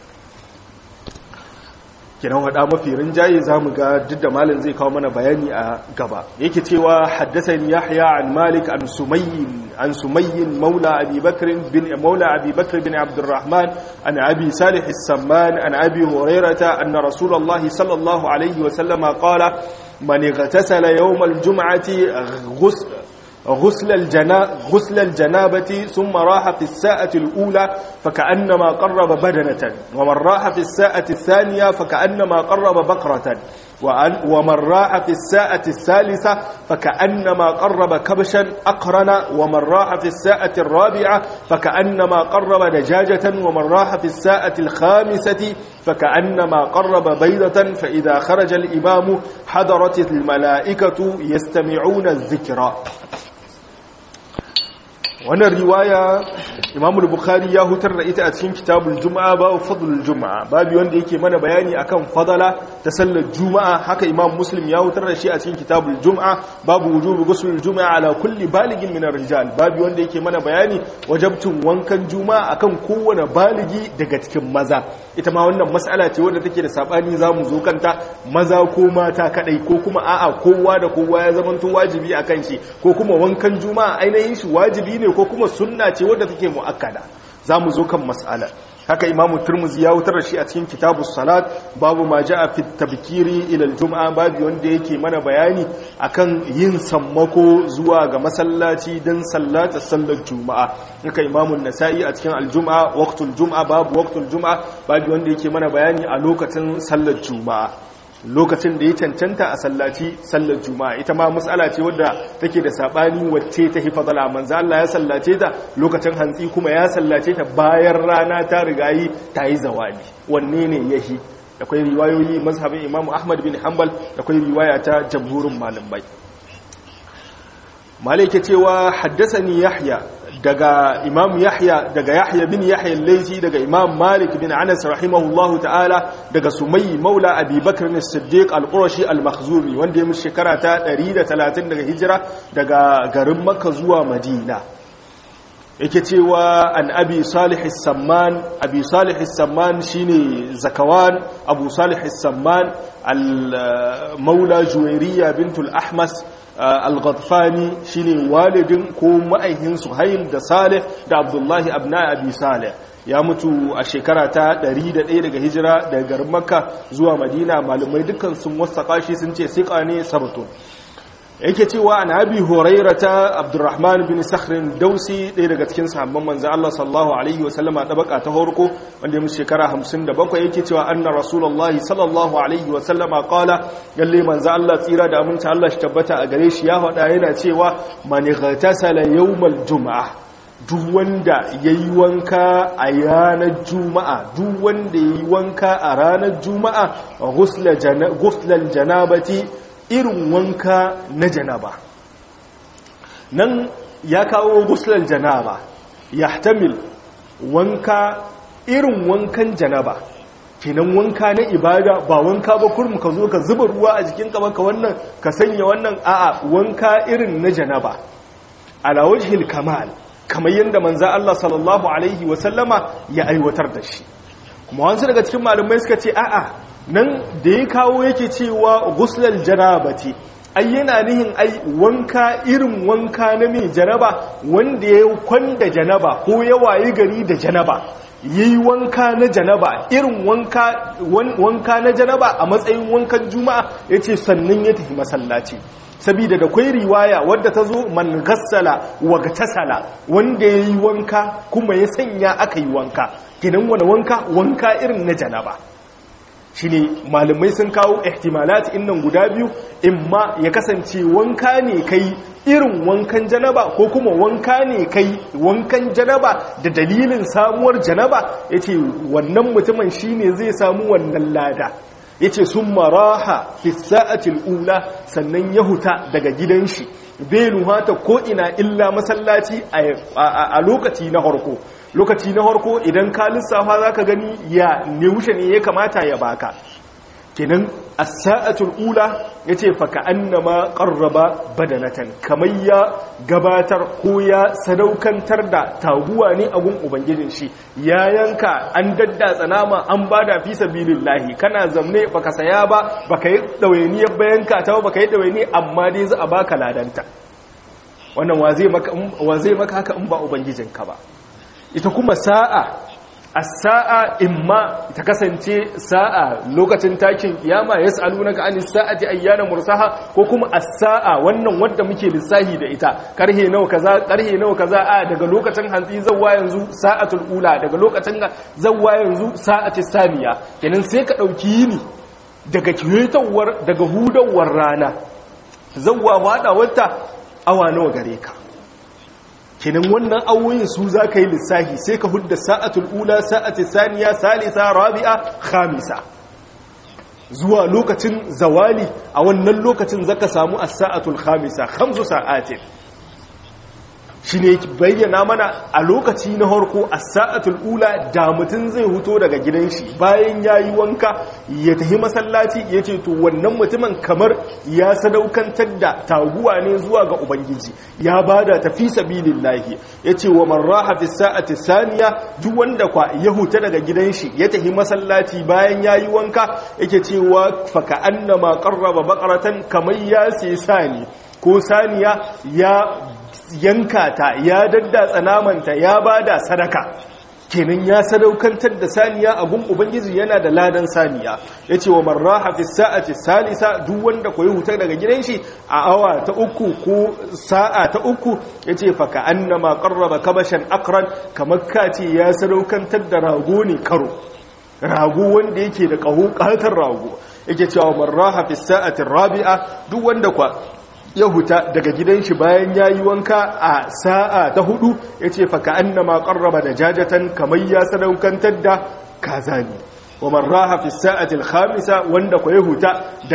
kiran wada mafi rinjaye za mu ga duk da malin zai kawo mana bayani a gaba yake cewa haddasan yahya an malik an sumayyin an sumayyin maula abi bakr bin maula abi bakr bin abdurrahman an abi salih as-samman an abi hurairata anna rasulullah sallallahu alaihi wa sallama qala man igtasala yawm al-jum'ati ghusl غسل الجنا غسل الجنابة ثم راح في الساعة الأولى فكأنما قرب بدنة ومن راح في الساعة الثانية فكأنما قرب بقرة ومن راح في الساعة الثالثة فكأنما قرب كبشا أقرن ومن راح في الساعة الرابعة فكأنما قرب دجاجة ومن راح في الساعة الخامسة فكأنما قرب بيضة فإذا خرج الإمام حضرت الملائكة يستمعون الذكر wannan riwaya imamul bukhari ya hutar da ita a cikin kitabul juma'a babu fadlul juma'a babu wanda yake mana bayani akan fadala ta sallar juma'a haka imam muslim ya hutar da shi a cikin kitabul juma'a babu wujubu ghusl juma'a ala kulli baligin min rijal babu wanda yake mana bayani wajabtun wankan juma'a akan kowane baligi daga cikin maza ita ma wannan mas'ala ce wanda take da sabani zamu zo kanta maza ko mata kadai ko kuma a'a kowa da kowa ya zamanto wajibi akan shi ko kuma wankan juma'a ainihin shi wajibi ne ko kuma sunna ce wadda take muakkada zamu zo kan mas'alar haka imamu turmuzi ya wutar da shi a cikin kitabu salat babu ma ja'a fi tabkiri ila aljum'a babu wanda yake mana bayani akan yin sammako zuwa ga masallaci dan sallata sallar juma'a haka imamu nasa'i a cikin aljum'a waqtul jum'a babu waqtul jum'a babu wanda yake mana bayani a lokacin sallar juma'a lokacin da ya cancanta a sallaci sallar juma'a ita ma matsala ce wadda take da sabani wacce ta hi fadala manzo Allah ya sallace ta lokacin hantsi kuma ya sallace ta bayan rana ta rigayi ta yi zawali wanne ne yahi akwai riwayoyi mazhabin Imam Ahmad bin Hanbal akwai riwaya ta jamhurin malamai malike cewa haddasani Yahya daga imam yahya daga yahya bin yahya al-laythi daga imam malik bin anas rahimahullahu ta'ala daga sumayyi maula abi bakr as-siddiq al-qurashi al-makhzumi wanda ya mushi shekara ta 130 daga hijira daga garin makka zuwa madina yake cewa an abi salih as-samman abi salih as-samman shine zakawan abu salih as-samman al-maula juwairiya bintul ahmas al-ghatfani shine walidin ko ma'aihin suhail da salih da abdullahi abna abi salih ya mutu a shekara ta 101 daga hijira daga garin makka zuwa madina malumai dukkan sun wasaka shi sun ce siqa ne sabtun yake cewa an abi hurairata abdurrahman bin sakhrin dausi ɗaya daga cikin sahabban manzo Allah sallallahu alaihi wa sallama dabaka ta horko wanda mu shekara 57 yake cewa anna rasulullahi sallallahu alaihi wa sallama qala yalle manzo Allah tsira da aminta Allah shi tabbata a gare shi ya faɗa yana cewa man ghatasala yawmal jumu'ah duk wanda yayi wanka a ranar juma'a duk wanda yayi wanka a ranar juma'a ghusla janabati irin wanka na janaba nan ya kawo guslar janaba ya tamil wanka irin wankan janaba kenan wanka na ibada ba wanka ba kurmu ka zo ka zuba ruwa a jikin ka ka wannan ka sanya wannan a'a wanka irin na janaba ala wajhil kamal kamar yadda manza Allah sallallahu alaihi wasallama ya aiwatar da shi kuma wasu daga cikin malamai suka ce a'a nan da ya kawo yake cewa guslal janabati ai yana nihin ai wanka irin wanka na mai janaba wanda ya kwanda janaba ko ya wayi gari da janaba yayi wanka na janaba irin wanka wanka na janaba a matsayin wankan juma'a yace sannan ya tafi masallaci sabida da kwai riwaya wadda ta zo man gassala wa tasala wanda yayi wanka kuma ya sanya aka yi wanka kinan wani wanka wanka irin na janaba shine malamai sun kawo ihtimalat innan guda biyu imma ya kasance wanka ne kai irin wankan janaba ko kuma wanka ne kai wankan janaba da dalilin samuwar janaba yace wannan mutumin shine zai samu wannan lada yace sun maraha fi sa'atil ula sannan ya huta daga gidan shi bai nuhata ko ina illa masallaci a lokaci na harko lokaci na harko idan ka lissafa za ka gani ya neushe ne ya kamata ya baka kenan as-sa'atul ula yace fa ka'annama qarraba badanatan kamar ya gabatar ko ya sadaukantar da taguwa ne a gun ubangijin shi ya yanka an daddatsa nama an bada fi sabilillahi kana zamne baka saya ba baka yi dawainiyar bayanka ta baka yi dawaini amma dai za a baka ladanta wannan wa zai maka wa zai maka haka in ba ubangijinka ba ita kuma sa'a a sa'a imma ta kasance sa'a lokacin takin kiyama ya sa'alu na ka'ani sa'ati ayyana mursaha ko kuma a sa'a wannan wadda muke lissahi da ita karhe nawa kaza karhe nawa kaza a daga lokacin hantsi zawwa yanzu sa'atul ula daga lokacin zawwa yanzu sa'ati saniya kenan sai ka dauki yini daga kiyatawar daga hudawar rana zawwa wada wata awa nawa gare ka kenan wannan awoyin su za ka yi lissahi sai ka hudda sa'atul ula sa'ati saniya salisa rabi'a khamisa zuwa lokacin zawali a wannan lokacin zaka samu as-sa'atul khamisa khamsu sa'atin shi ne bayyana mana a lokaci na harko a sa'atul ula da mutum zai huto daga gidan shi bayan ya yi wanka ya tafi masallaci ya ce to wannan mutumin kamar ya sadaukantar da taguwa ne zuwa ga ubangiji ya ba da tafi sabilin lahi ya ce wa marraha fi sa'ati saniya duk wanda kwa ya huta daga gidan shi ya tafi masallaci bayan ya yi wanka yake cewa faka annama qarraba baqaratan kamar ya sai sani ko saniya ya yanka ta ya daddatsa namanta ya bada sadaka kenan ya sadaukantar da saniya a gun ubangiji yana da ladan saniya yace wa marraha fi sa'ati salisa duk wanda koyi hutar daga gidan shi a awa ta uku ko sa'a ta uku yace fa ka annama qarraba kabashan aqran kamar kace ya sadaukantar da rago ne karo rago wanda yake da kaho katar rago yake cewa marraha fi sa'ati rabi'a duk wanda kwa ya huta daga gidan shi bayan ya yi wanka a sa'a ta hudu ya ce faka an na makarraba da jajatan kamar ya sadaukantar da kaza ne wa marraha fi sa'atil khamisa wanda kwa ya huta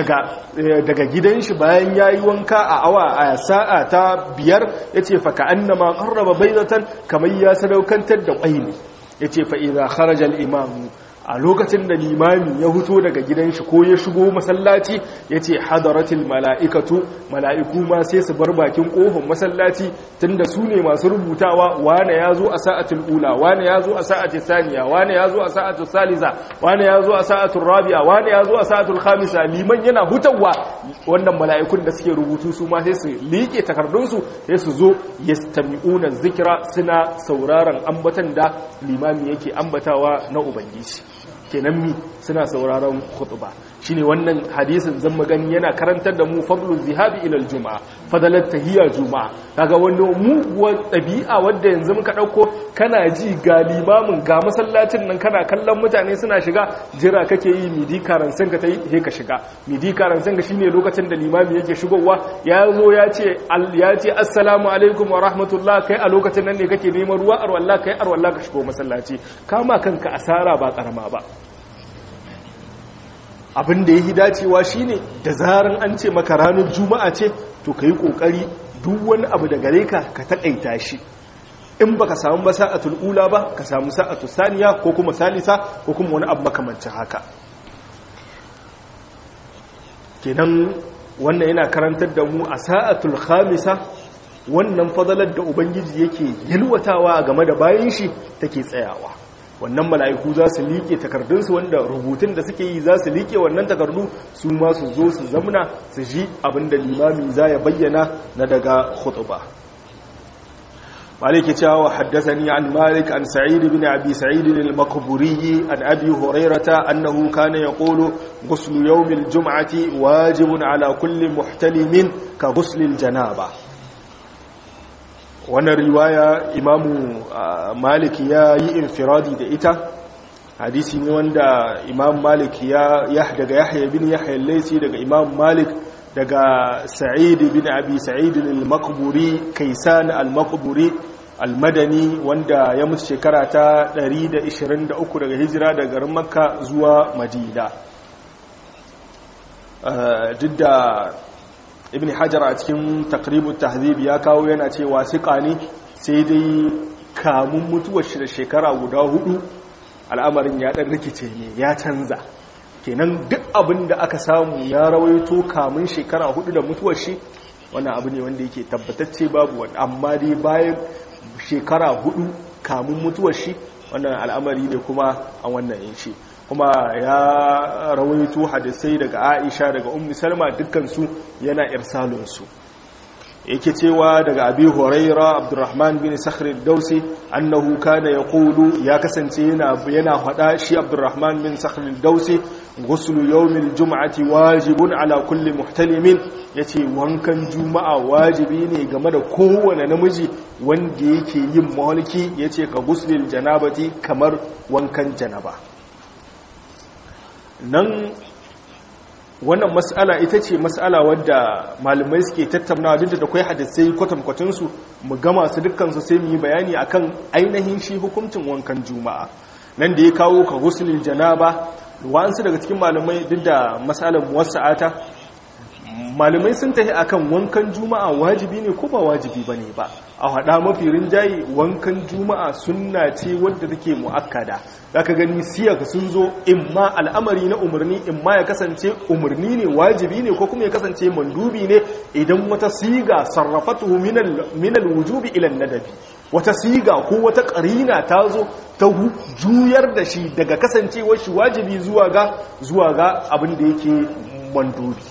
daga gidan shi bayan ya yi wanka a awa a sa'a ta biyar ya ce faka an na makarraba baizatan kamar ya sadaukantar da ƙwai ne ya ce fa'iza kharajar imamu a lokacin da limami ya huto daga gidan shi ko ya shigo masallaci ya ce hadaratul mala'ikatu mala'iku ma sai su bar bakin ƙofin masallaci tunda su ne masu rubutawa wane ya zo a sa'atul ula wane ya zo a sa'atul saniya wane ya zo a sa'atul salisa wane ya zo a sa'atul rabi'a wane ya zo a sa'atul khamisa liman yana hutawa wannan mala'ikun da suke rubutu su ma sai su liƙe takardunsu sai su zo yastami'una zikira suna sauraron ambatan da limami yake ambatawa na ubangiji kenan mi suna sauraron khutba shine wannan hadisin zan magani yana karantar da mu fadlul zihabi ila aljumaa fadalat tahiyya jumaa kaga wannan muguwar dabi'a wanda yanzu muka dauko kana ji ga limamin ga masallacin nan kana kallon mutane suna shiga jira kake yi midi karansan ka tai he ka shiga midi karansan ka shine lokacin da limami yake shigowa ya zo ya ce ya ce assalamu alaikum wa rahmatullah kai a lokacin nan ne kake neman ruwa arwallah kai arwallah ka shigo masallaci kama kanka asara ba karama ba abin da ya yi dacewa shine da zaran an ce maka ranar juma'a ce to ka yi ƙoƙari duk wani abu da gare ka ka taƙaita shi in ba ka samu ba sa'atul ula ba ka samu sa'atul saniya ko kuma salisa ko kuma wani abu makamancin haka kenan wannan yana karantar da mu a sa'atul khamisa wannan fadalar da ubangiji yake yalwatawa game da bayan shi take tsayawa wannan mala'iku za su liƙe takardunsu wanda rubutun da suke yi za su liƙe wannan takardu su ma su zo su zamna su ji abinda limami za ya bayyana na daga khutuba مالك تشاو حدثني عن مالك عن سعيد بن أبي سعيد المقبوري عن أبي هريرة أنه كان يقول غسل يوم الجمعة واجب على كل محتلم كغسل الجنابة wannan riwaya imamu malik ya yi infiradi da ita hadisi ne wanda imam malik ya daga yahya bin yahya laisi daga imam malik daga sa'id bin abi sa'id al-maqburi kaisan al-maqburi al-madani wanda ya mutu shekara ta 123 daga hijira daga garin makka zuwa madina duk da ibn hajar a cikin takribut tahzib ya kawo yana cewa siqa ne sai dai kamun mutuwar shi da shekara guda hudu al'amarin ya dan rikice ne ya canza kenan duk abin da aka samu ya rawaito kamun shekara hudu da mutuwar shi wannan abu ne wanda yake tabbatacce babu wani amma dai bayan shekara hudu kamun mutuwar shi wannan al'amari ne kuma a wannan yin shi kuma ya rawaito hadisai daga aisha daga ummi salma dukkansu yana irsalinsu yake cewa daga abi huraira abdurrahman bin sakhr dausi annahu kana yaqulu ya kasance yana yana hada shi abdurrahman bin sakhr dausi ghusl yawm aljum'ati wajibun ala kulli muhtalimin yace wankan juma'a wajibi ne game da kowane namiji wanda yake yin mahalki yace ka ghuslil janabati kamar wankan janaba nan wannan mas'ala ita ce mas'ala wadda malamai suke tattaunawa duk da akwai hadisai kwatankwacinsu mu gama su dukkansu sai mu yi bayani akan ainihin shi hukuncin wankan juma'a nan da ya kawo ka gusulil janaba wa'ansu daga cikin malamai duk da mas'alar muwassa'ata malamai sun tafi akan wankan juma'a wajibi ne ko ba wajibi bane ba a hada mafi rinjaye wankan juma'a sunna ce wadda take muakkada zaka gani siyaka sun zo imma al'amari na umarni imma ya kasance umarni ne wajibi ne ko kuma ya kasance mandubi ne idan wata siga sarrafatuhu min al-wujubi ila nadabi wata siga ko wata karina ta zo ta juyar da shi daga kasancewar shi wajibi zuwa ga zuwa ga abin da yake mandubi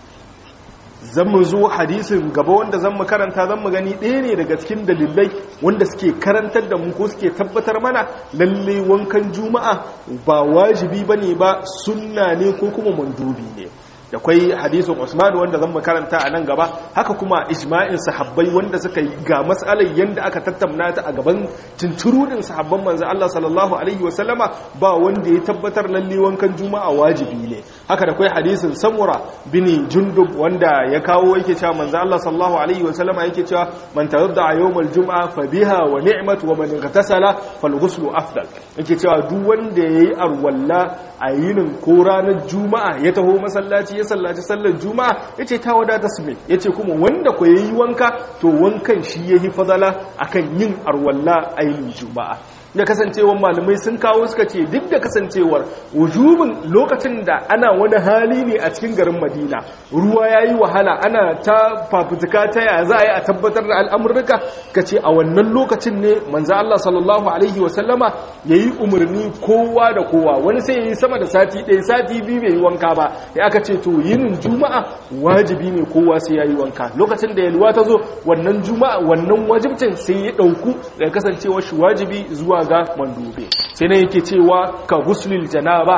zan mu zo hadisin gaba wanda zan mu karanta zan mu gani ɗaya ne daga cikin dalilai wanda suke karantar da mu ko suke tabbatar mana lalle wankan juma'a ba wajibi bane ba sunna ne ko kuma mandubi ne da kwai hadisin Usman wanda zan karanta a nan gaba haka kuma ijma'in sahabbai wanda suka yi ga mas'alar yanda aka tattauna ta a gaban tunturudin sahabban manzo Allah sallallahu alaihi wasallama ba wanda ya tabbatar lalle wankan juma'a wajibi ne haka da kwai hadisin Samura bin Jundub wanda ya kawo yake cewa manzo Allah sallallahu alaihi wasallama yake cewa man tawadda yawmal jum'a fa biha wa ni'mat wa man igtasala fal ghuslu afdal yake cewa duk wanda yayi arwalla a yinin ko ranar juma'a ya taho masallaci ya sallaci sallar juma'a yace ta wadata su mai yace kuma wanda ko yayi wanka to wankan shi yayi fadala akan yin arwalla a yinin juma'a da kasancewar malamai sun kawo suka ce duk da kasancewar wujubin lokacin da ana wani hali ne a cikin garin madina ruwa ya yi wahala ana ta fafutuka ta yaya za a yi a tabbatar da al'amurka ka ce a wannan lokacin ne manza Allah sallallahu alaihi wasallama ya yi umarni kowa da kowa wani sai ya yi sama da sati ɗaya sati biyu bai yi wanka ba ya aka ce to yinin juma'a wajibi ne kowa sai ya yi wanka lokacin da yalwa ta zo wannan juma'a wannan wajibcin sai ya ɗauku daga kasancewar shi wajibi zuwa ga mandube sai na yake cewa ka guslil janaba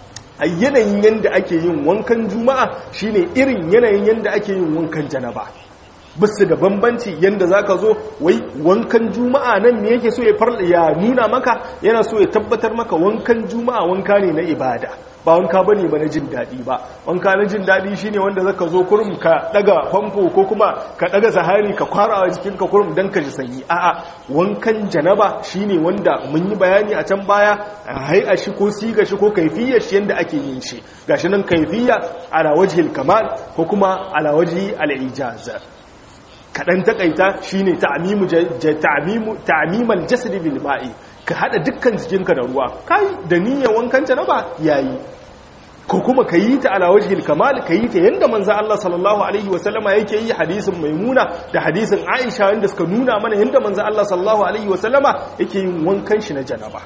a yanayin yadda ake yin wankan juma'a shine irin yanayin yadda ake yin wankan janaba bisu da bambanci yadda za ka zo wai wankan juma'a nan me yake so ya nuna maka yana so ya tabbatar maka wankan juma'a wanka ne na ibada ba wanka ba ne ba na jin daɗi ba wanka na jin daɗi shine wanda zaka zo kurum ka ɗaga famfo ko kuma ka ɗaga sahari ka kwara a jikinka kurum don ka ji sanyi a'a wankan janaba shine wanda mun yi bayani a can baya a shi ko siga shi ko kaifiyar shi yadda ake yin shi gashi nan kaifiya ala wajhil kamal ko kuma ala wajhi al-ijaz kaɗan takaita shine ta'mimu ta'mimal jasadi bil ma'i ka hada dukkan jikinka da ruwa kai da niyyar wankan janaba yayi ko kuma ka yi ta ala wajhil kamal ka yi ta yanda manzo Allah sallallahu alaihi wasallama yake yi hadisin maimuna da hadisin Aisha wanda suka nuna mana yanda manzo Allah sallallahu alaihi wasallama yake yin wankan shi na janaba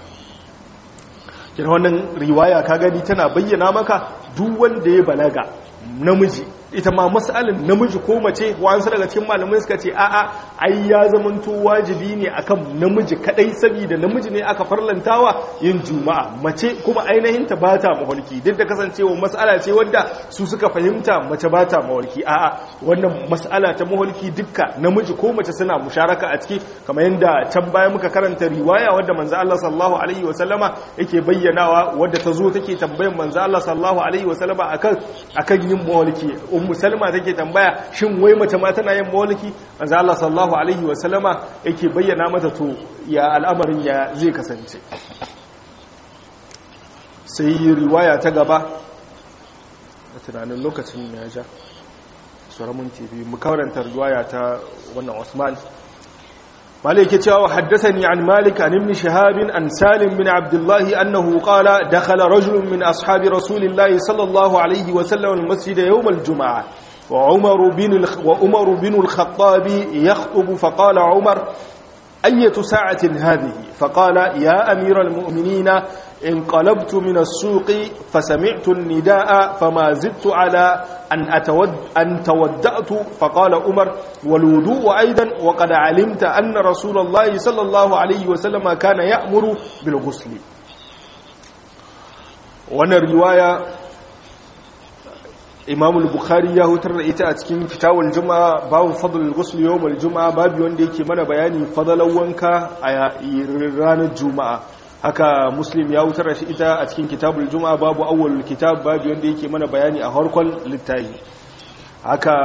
kira wannan riwaya ka gani tana bayyana maka duk wanda ya balaga namiji ita ma mas'alin namiji ko mace wa'ansu daga cikin malamai suka ce a'a ai ya zamanto wajibi ne akan namiji kadai saboda namiji ne aka farlantawa yin juma'a mace kuma ainihin ta bata mawarki duk da kasancewa mas'ala ce wanda su suka fahimta mace bata mawarki a'a wannan mas'ala ta mawarki dukka namiji ko mace suna musharaka a ciki kamar yadda can baya muka karanta riwaya wadda manzo Allah sallallahu alaihi wasallama yake bayyanawa wadda ta zo take tambayan manzo Allah sallallahu alaihi wasallama akan akan yin mawarki ummu salma take tambaya shin wai mace ma tana yin mawliki manzo Allah sallallahu alaihi wasallama yake bayyana mata to ya al'amarin ya zai kasance sai riwaya ta gaba a tunanin lokacin ya ja suramun tv mu karanta riwaya ta wannan Usman مالك يتشاو حدثني عن مالك عن ابن شهاب عن سالم بن عبد الله أنه قال دخل رجل من أصحاب رسول الله صلى الله عليه وسلم المسجد يوم الجمعة وعمر بن وعمر بن الخطاب يخطب فقال عمر أية ساعة هذه فقال يا أمير المؤمنين انقلبت من السوق فسمعت النداء فما زدت على أن, أتود أن تودأت فقال عمر والوضوء أيضا وقد علمت أن رسول الله صلى الله عليه وسلم كان يأمر بالغسل وانا الرواية imam al-bukhari ya hutar da ita a cikin kitawul juma'a babu fadlul ghusl yawm al-juma'a babu wanda yake mana bayani fadalan wanka a ranar juma'a haka muslim ya hutar da shi ita a cikin kitabul juma'a babu awwalul kitab babu wanda yake mana bayani a harkon littafi haka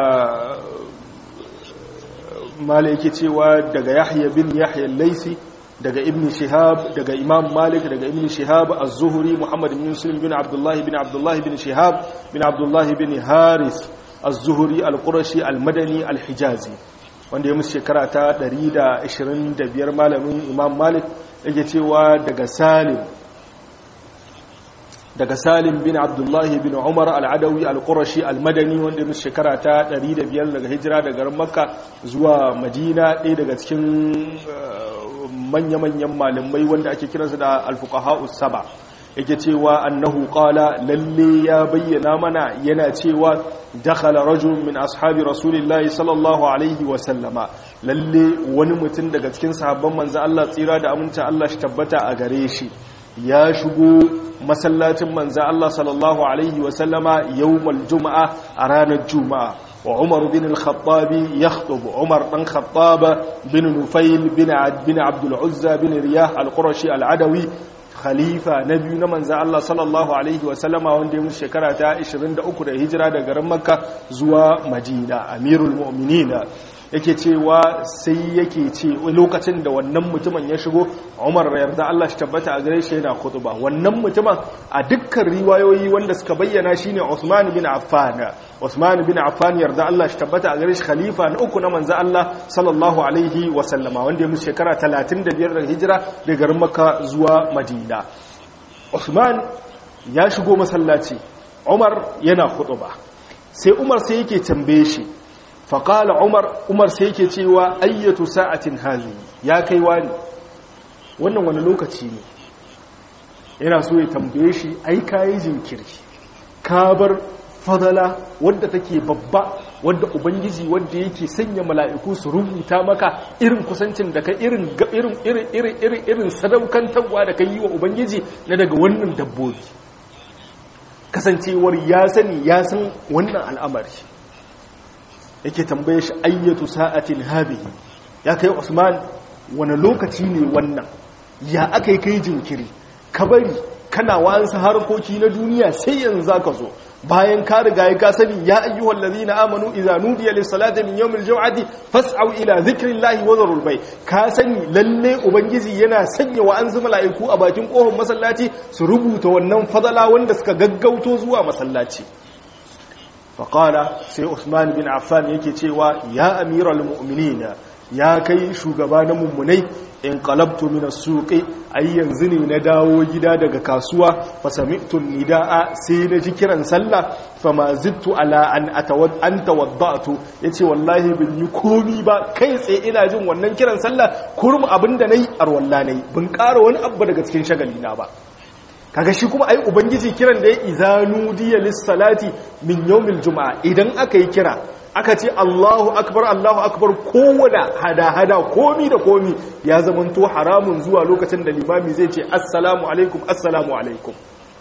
mala yake cewa daga yahya bin yahya al-laisi daga ibn shihab daga imam malik daga ibn shihab az-zuhri muhammad bin muslim bin abdullah bin abdullah bin shihab bin abdullah bin haris az-zuhri al-qurashi al-madani al-hijazi wanda ya musu shekara ta 125 malamin imam malik yake cewa daga salim daga salim bin abdullahi bin umar al'adawi al-qurashi al-madani wanda musu shekara ta 105 daga hijira daga garin makka zuwa madina ɗaya daga cikin manya-manyan malamai wanda ake kiransu da al-fuqaha saba yake cewa annahu qala lalle ya bayyana mana yana cewa dakhala rajul min ashabi rasulillahi sallallahu alaihi wa sallama lalle wani mutum daga cikin sahabban manzo Allah tsira da aminta Allah shi tabbata a gare shi ya shigo masallacin manzo Allah sallallahu alaihi wa sallama yawmal juma'a a ranar juma'a wa Umar bin al-Khattab yakhutub Umar dan Khattab bin Nufayl bin bin Abdul Uzza bin Riyah al-Qurashi al-Adawi khalifa na biyu na manzan Allah sallallahu Alaihi wasallama wanda ya mutu shekara ta 23 da hijira da garin makka zuwa madina amirul mu'minina yake cewa sai yake ce lokacin da wannan mutumin ya shigo umar yarda Allah shi tabbata a gare shi yana khutba wannan mutumin a dukkan riwayoyi wanda suka bayyana shine Usman bin Affan Usman bin Affan yarda Allah shi tabbata a gare shi khalifa na uku na manzo Allah sallallahu alaihi wa sallama wanda ya mutu shekara 35 da hijira daga garin Makka zuwa Madina Usman ya shigo masallaci Umar yana khutba sai Umar sai yake tambaye shi faƙala umar umar sai yake cewa ayyatu sa'atin hazi ya kai wani wannan wani lokaci ne yana so ya tambaye shi ai kayi jinkiri ka bar fadala wadda take babba wadda ubangiji wadda yake sanya mala'iku su rubuta maka irin kusancin da ka irin irin irin irin irin irin sadaukantarwa da ka yi wa ubangiji na daga wannan dabbobi kasancewar ya sani ya san wannan al'amari yake tambaye shi ayyatu sa'atin habihi ya kai Usman wani lokaci ne wannan ya aka yi kai jinkiri ka bari kana wa'ansu harkoki na duniya sai yanzu zaka zo bayan ka riga ya ka sani ya ayyuhal ladina amanu idza nudiya lis salati min yawmil jum'ati fas'au ila dhikrillahi wa dharul bay ka sani lalle ubangiji yana sanya wa'ansu mala'iku a bakin kofar masallaci su rubuta wannan fadala wanda suka gaggauto zuwa masallaci faƙala sai usman bin affan yake cewa ya amiral mu'minina ya kai shugaba na mummunai in qalabtu min as-suqi ay yanzu ne na dawo gida daga kasuwa fa sami'tu nidaa sai na ji kiran sallah fama zittu ala an atawad an tawaddatu yace wallahi bin yi komi ba kai tsaye ina jin wannan kiran sallah kurum abinda nayi arwalla nayi bin ƙara wani abu daga cikin shagali na ba kaga shi kuma ai ubangiji kiran da ya izanu diya lissalati min yawmil juma'a idan aka yi kira aka ce Allahu akbar Allahu akbar kowane hada-hada komi da komi ya zamanto haramun zuwa lokacin da limami zai ce assalamu alaikum assalamu alaikum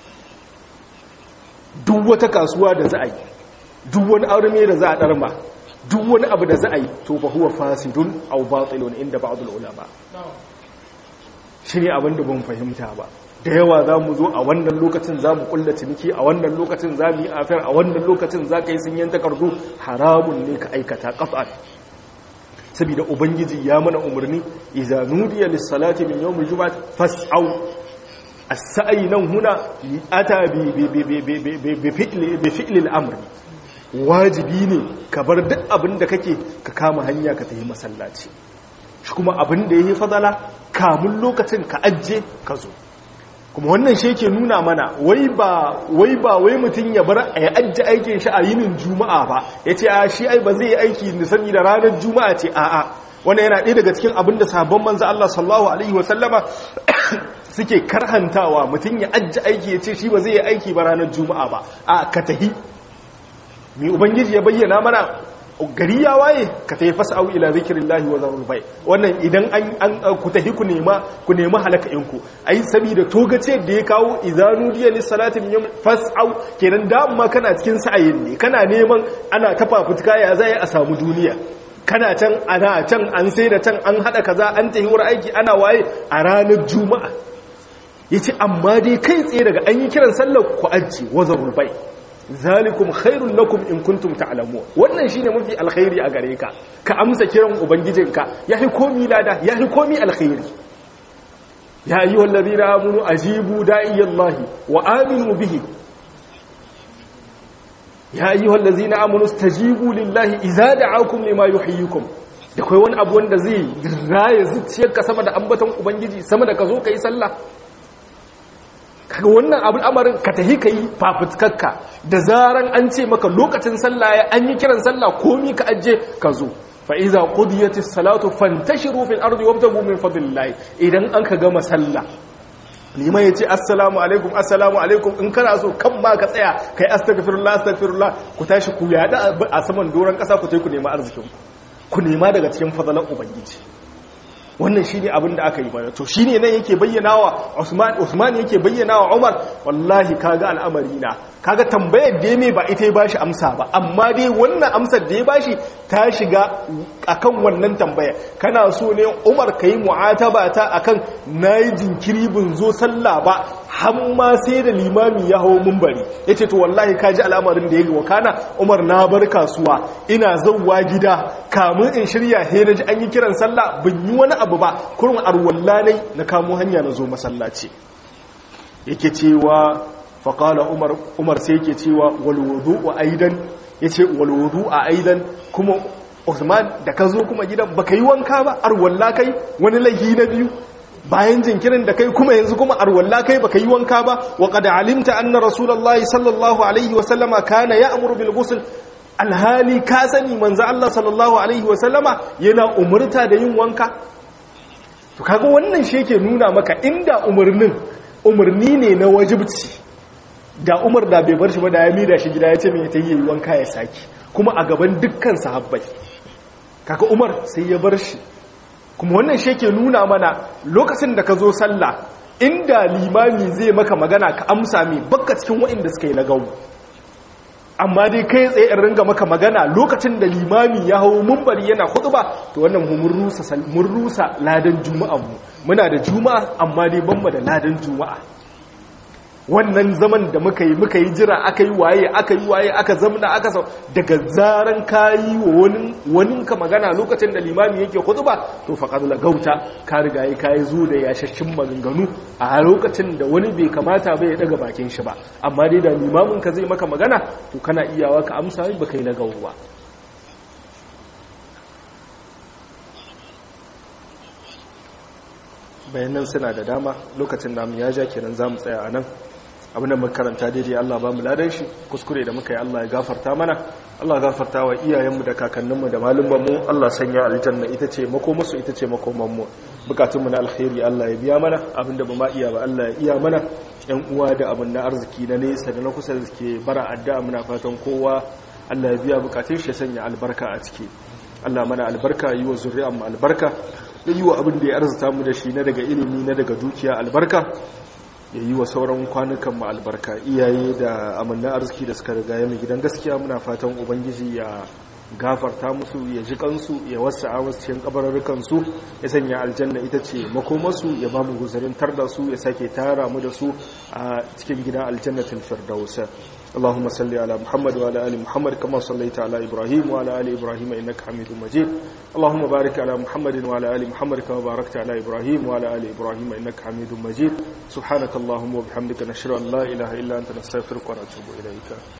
duk wata kasuwa da za a yi duk wani aure da za a darma duk wani abu da za a yi to fa huwa fasidun aw batilun inda ba'd ulama shi ne abin da ban fahimta ba da yawa za mu zo a wannan lokacin za mu kulla ciniki a wannan lokacin za mu yi afiyar a wannan lokacin za ka yi sun takardu haramun ne ka aikata ƙaf'an saboda ubangiji ya mana umarni iza nudiya lissalati min yawmil juma'a fas'au as-sa'i nan huna ata bi bi fi'li al-amr wajibi ne ka bar duk abin da kake ka kama hanya ka tafi masallaci shi kuma abin da yayi fadala kamun lokacin ka ajje ka zo kuma wannan shi yake nuna mana wai ba wai ba wai mutum ya bar a ya ajje aikin shi a yinin juma'a ba ya ce a shi ai ba zai yi aiki da sani da ranar juma'a ce a'a wannan yana ɗaya daga cikin abin da sabon manzo Allah sallallahu alaihi wa sallama suke karhantawa mutum ya ajje aiki ya ce shi ba zai yi aiki ba ranar juma'a ba a ka tahi mai ubangiji ya bayyana mana gari ya waye ka tafi fas'au ila zikrillahi wa zarul bai wannan idan an ku tafi ku nema ku nema halaka'inku ai saboda togace da ya kawo idanu diya lis salati min yawm fas'au kenan da amma kana cikin sa'ayin ne kana neman ana tafa fuska ya zai a samu duniya kana can ana can an sai da can an hada kaza an tafi wurin aiki ana waye a ranar juma'a yace amma dai kai tsaye daga an yi kiran sallar ku ajji wa zarul bai zalikum khairul lakum in kuntum ta'lamun wannan shine mafi alkhairi a gare ka ka amsa kiran ubangijinka yafi komi lada yafi komi alkhairi ya ayyuhal ladina amanu ajibu da'iyallahi wa aminu bihi ya ayyuhal ladzina amanu stajibu lillahi idza da'akum lima yuhyikum da kai wani abu wanda zai raye zuciyarka sama da ambaton ubangiji sama da ka zo kai sallah kaga wannan abin amarin ka tahi kai fafutukarka da zaran an ce maka lokacin sallah ya an yi kiran sallah komi ka ajje ka zo fa iza qudiyatis salatu fantashiru fil ardi wabtagu min fadlillah idan an ka gama sallah liman ya ce assalamu alaikum assalamu alaikum in kana so kan ma ka tsaya kai astaghfirullah astaghfirullah ku tashi ku yada a saman doron kasa ku tai ku nema arzikin ku ku nema daga cikin fadalan ubangiji wannan shine abin da aka yi bana to shine nan yake bayyanawa Usman Usman yake bayyanawa Umar wallahi kaga al'amari na kaga tambayar da ya ba ita ya bashi amsa ba amma dai wannan amsar da ya bashi ta shiga akan wannan tambaya kana so ne Umar kai mu'ataba ta akan nayi jinkiri bin zo sallah ba har ma sai da limami ya hawo munbari yace to wallahi kaji al'amarin da yake wakana Umar na bar kasuwa ina zawwa gida kamun in shirya he naji an yi kiran sallah bin yi wani abu ba kurun arwallanai na kamo hanya na zo masallaci yake cewa faƙala umar umar sai yake cewa walwudu a aidan ya ce walwudu a aidan kuma usman da ka zo kuma gidan ba ka yi wanka ba arwalla kai wani laihi na biyu bayan jinkirin da kai kuma yanzu kuma arwalla kai baka yi wanka ba wa qad alimta anna rasulullahi sallallahu alaihi wa sallama kana ya'muru bil ghusl alhali ka sani manzo Allah sallallahu alaihi wa sallama yana umurta da yin wanka to kaga wannan shi yake nuna maka inda umarnin umarni ne na wajibci da umar da bai bar shi ba da ya mida shi gida ya ce mai ta yi wanka ya saki kuma a gaban dukkan sahabbai kaka umar sai ya bar shi kuma wannan shi ke nuna mana lokacin da ka zo sallah inda limami zai maka magana ka amsa mai bakka cikin waɗanda suka yi na gawo amma dai kai tsaye in ringa maka magana lokacin da limami ya hau mumbari yana ba to wannan mun rusa ladan juma'a mu muna da juma'a amma dai banmu da ladan juma'a wannan zaman da muka yi muka yi jira aka yi waye aka yi waye aka zamna aka sau daga zaran kayi wa wani ka magana lokacin da limami yake ba to faqad gauta ka riga yi kayi zo da yashashin maganganu a lokacin da wani bai kamata bai daga bakin shi ba amma dai da limamin ka zai maka magana to kana iyawa ka amsa ba kai na gauwa bayanan suna da dama lokacin namu ya ja kenan za mu tsaya a nan abinda makaranta daidai Allah ba mu ladan shi kuskure da muka yi Allah ya gafarta mana Allah ya gafarta wa iyayenmu da kakanninmu da malumanmu Allah sanya aljanna ita ce makomarsu ita ce makomanmu bukatunmu na alkhairi Allah ya biya mana abinda ba ma iya ba Allah ya iya mana yan uwa da abin na arziki na nesa da na kusa da suke bara addu'a muna fatan kowa Allah ya biya bukatun shi ya sanya albarka a ciki Allah mana albarka yi wa zuri'an mu albarka da yi wa abin da ya arzuta mu da shi na daga ilimi na daga dukiya albarka ya yi wa sauran kwanukan mu albarka iyaye da amanna arziki da suka riga mai gidan gaskiya muna fatan ubangiji ya gafarta musu ya ji kansu ya wasa a wasu cikin kabararrukansu ya sanya aljanna ita ce makomarsu ya ba mu guzarin tar da su ya sake tara mu da su a cikin gidan aljannatin firdausa اللهم صل على محمد وعلى ال محمد كما صليت على ابراهيم وعلى ال ابراهيم انك حميد مجيد اللهم بارك على محمد وعلى ال محمد كما باركت على ابراهيم وعلى ال ابراهيم انك حميد مجيد سبحانك اللهم وبحمدك نشهد ان لا اله الا انت نستغفرك ونتوب اليك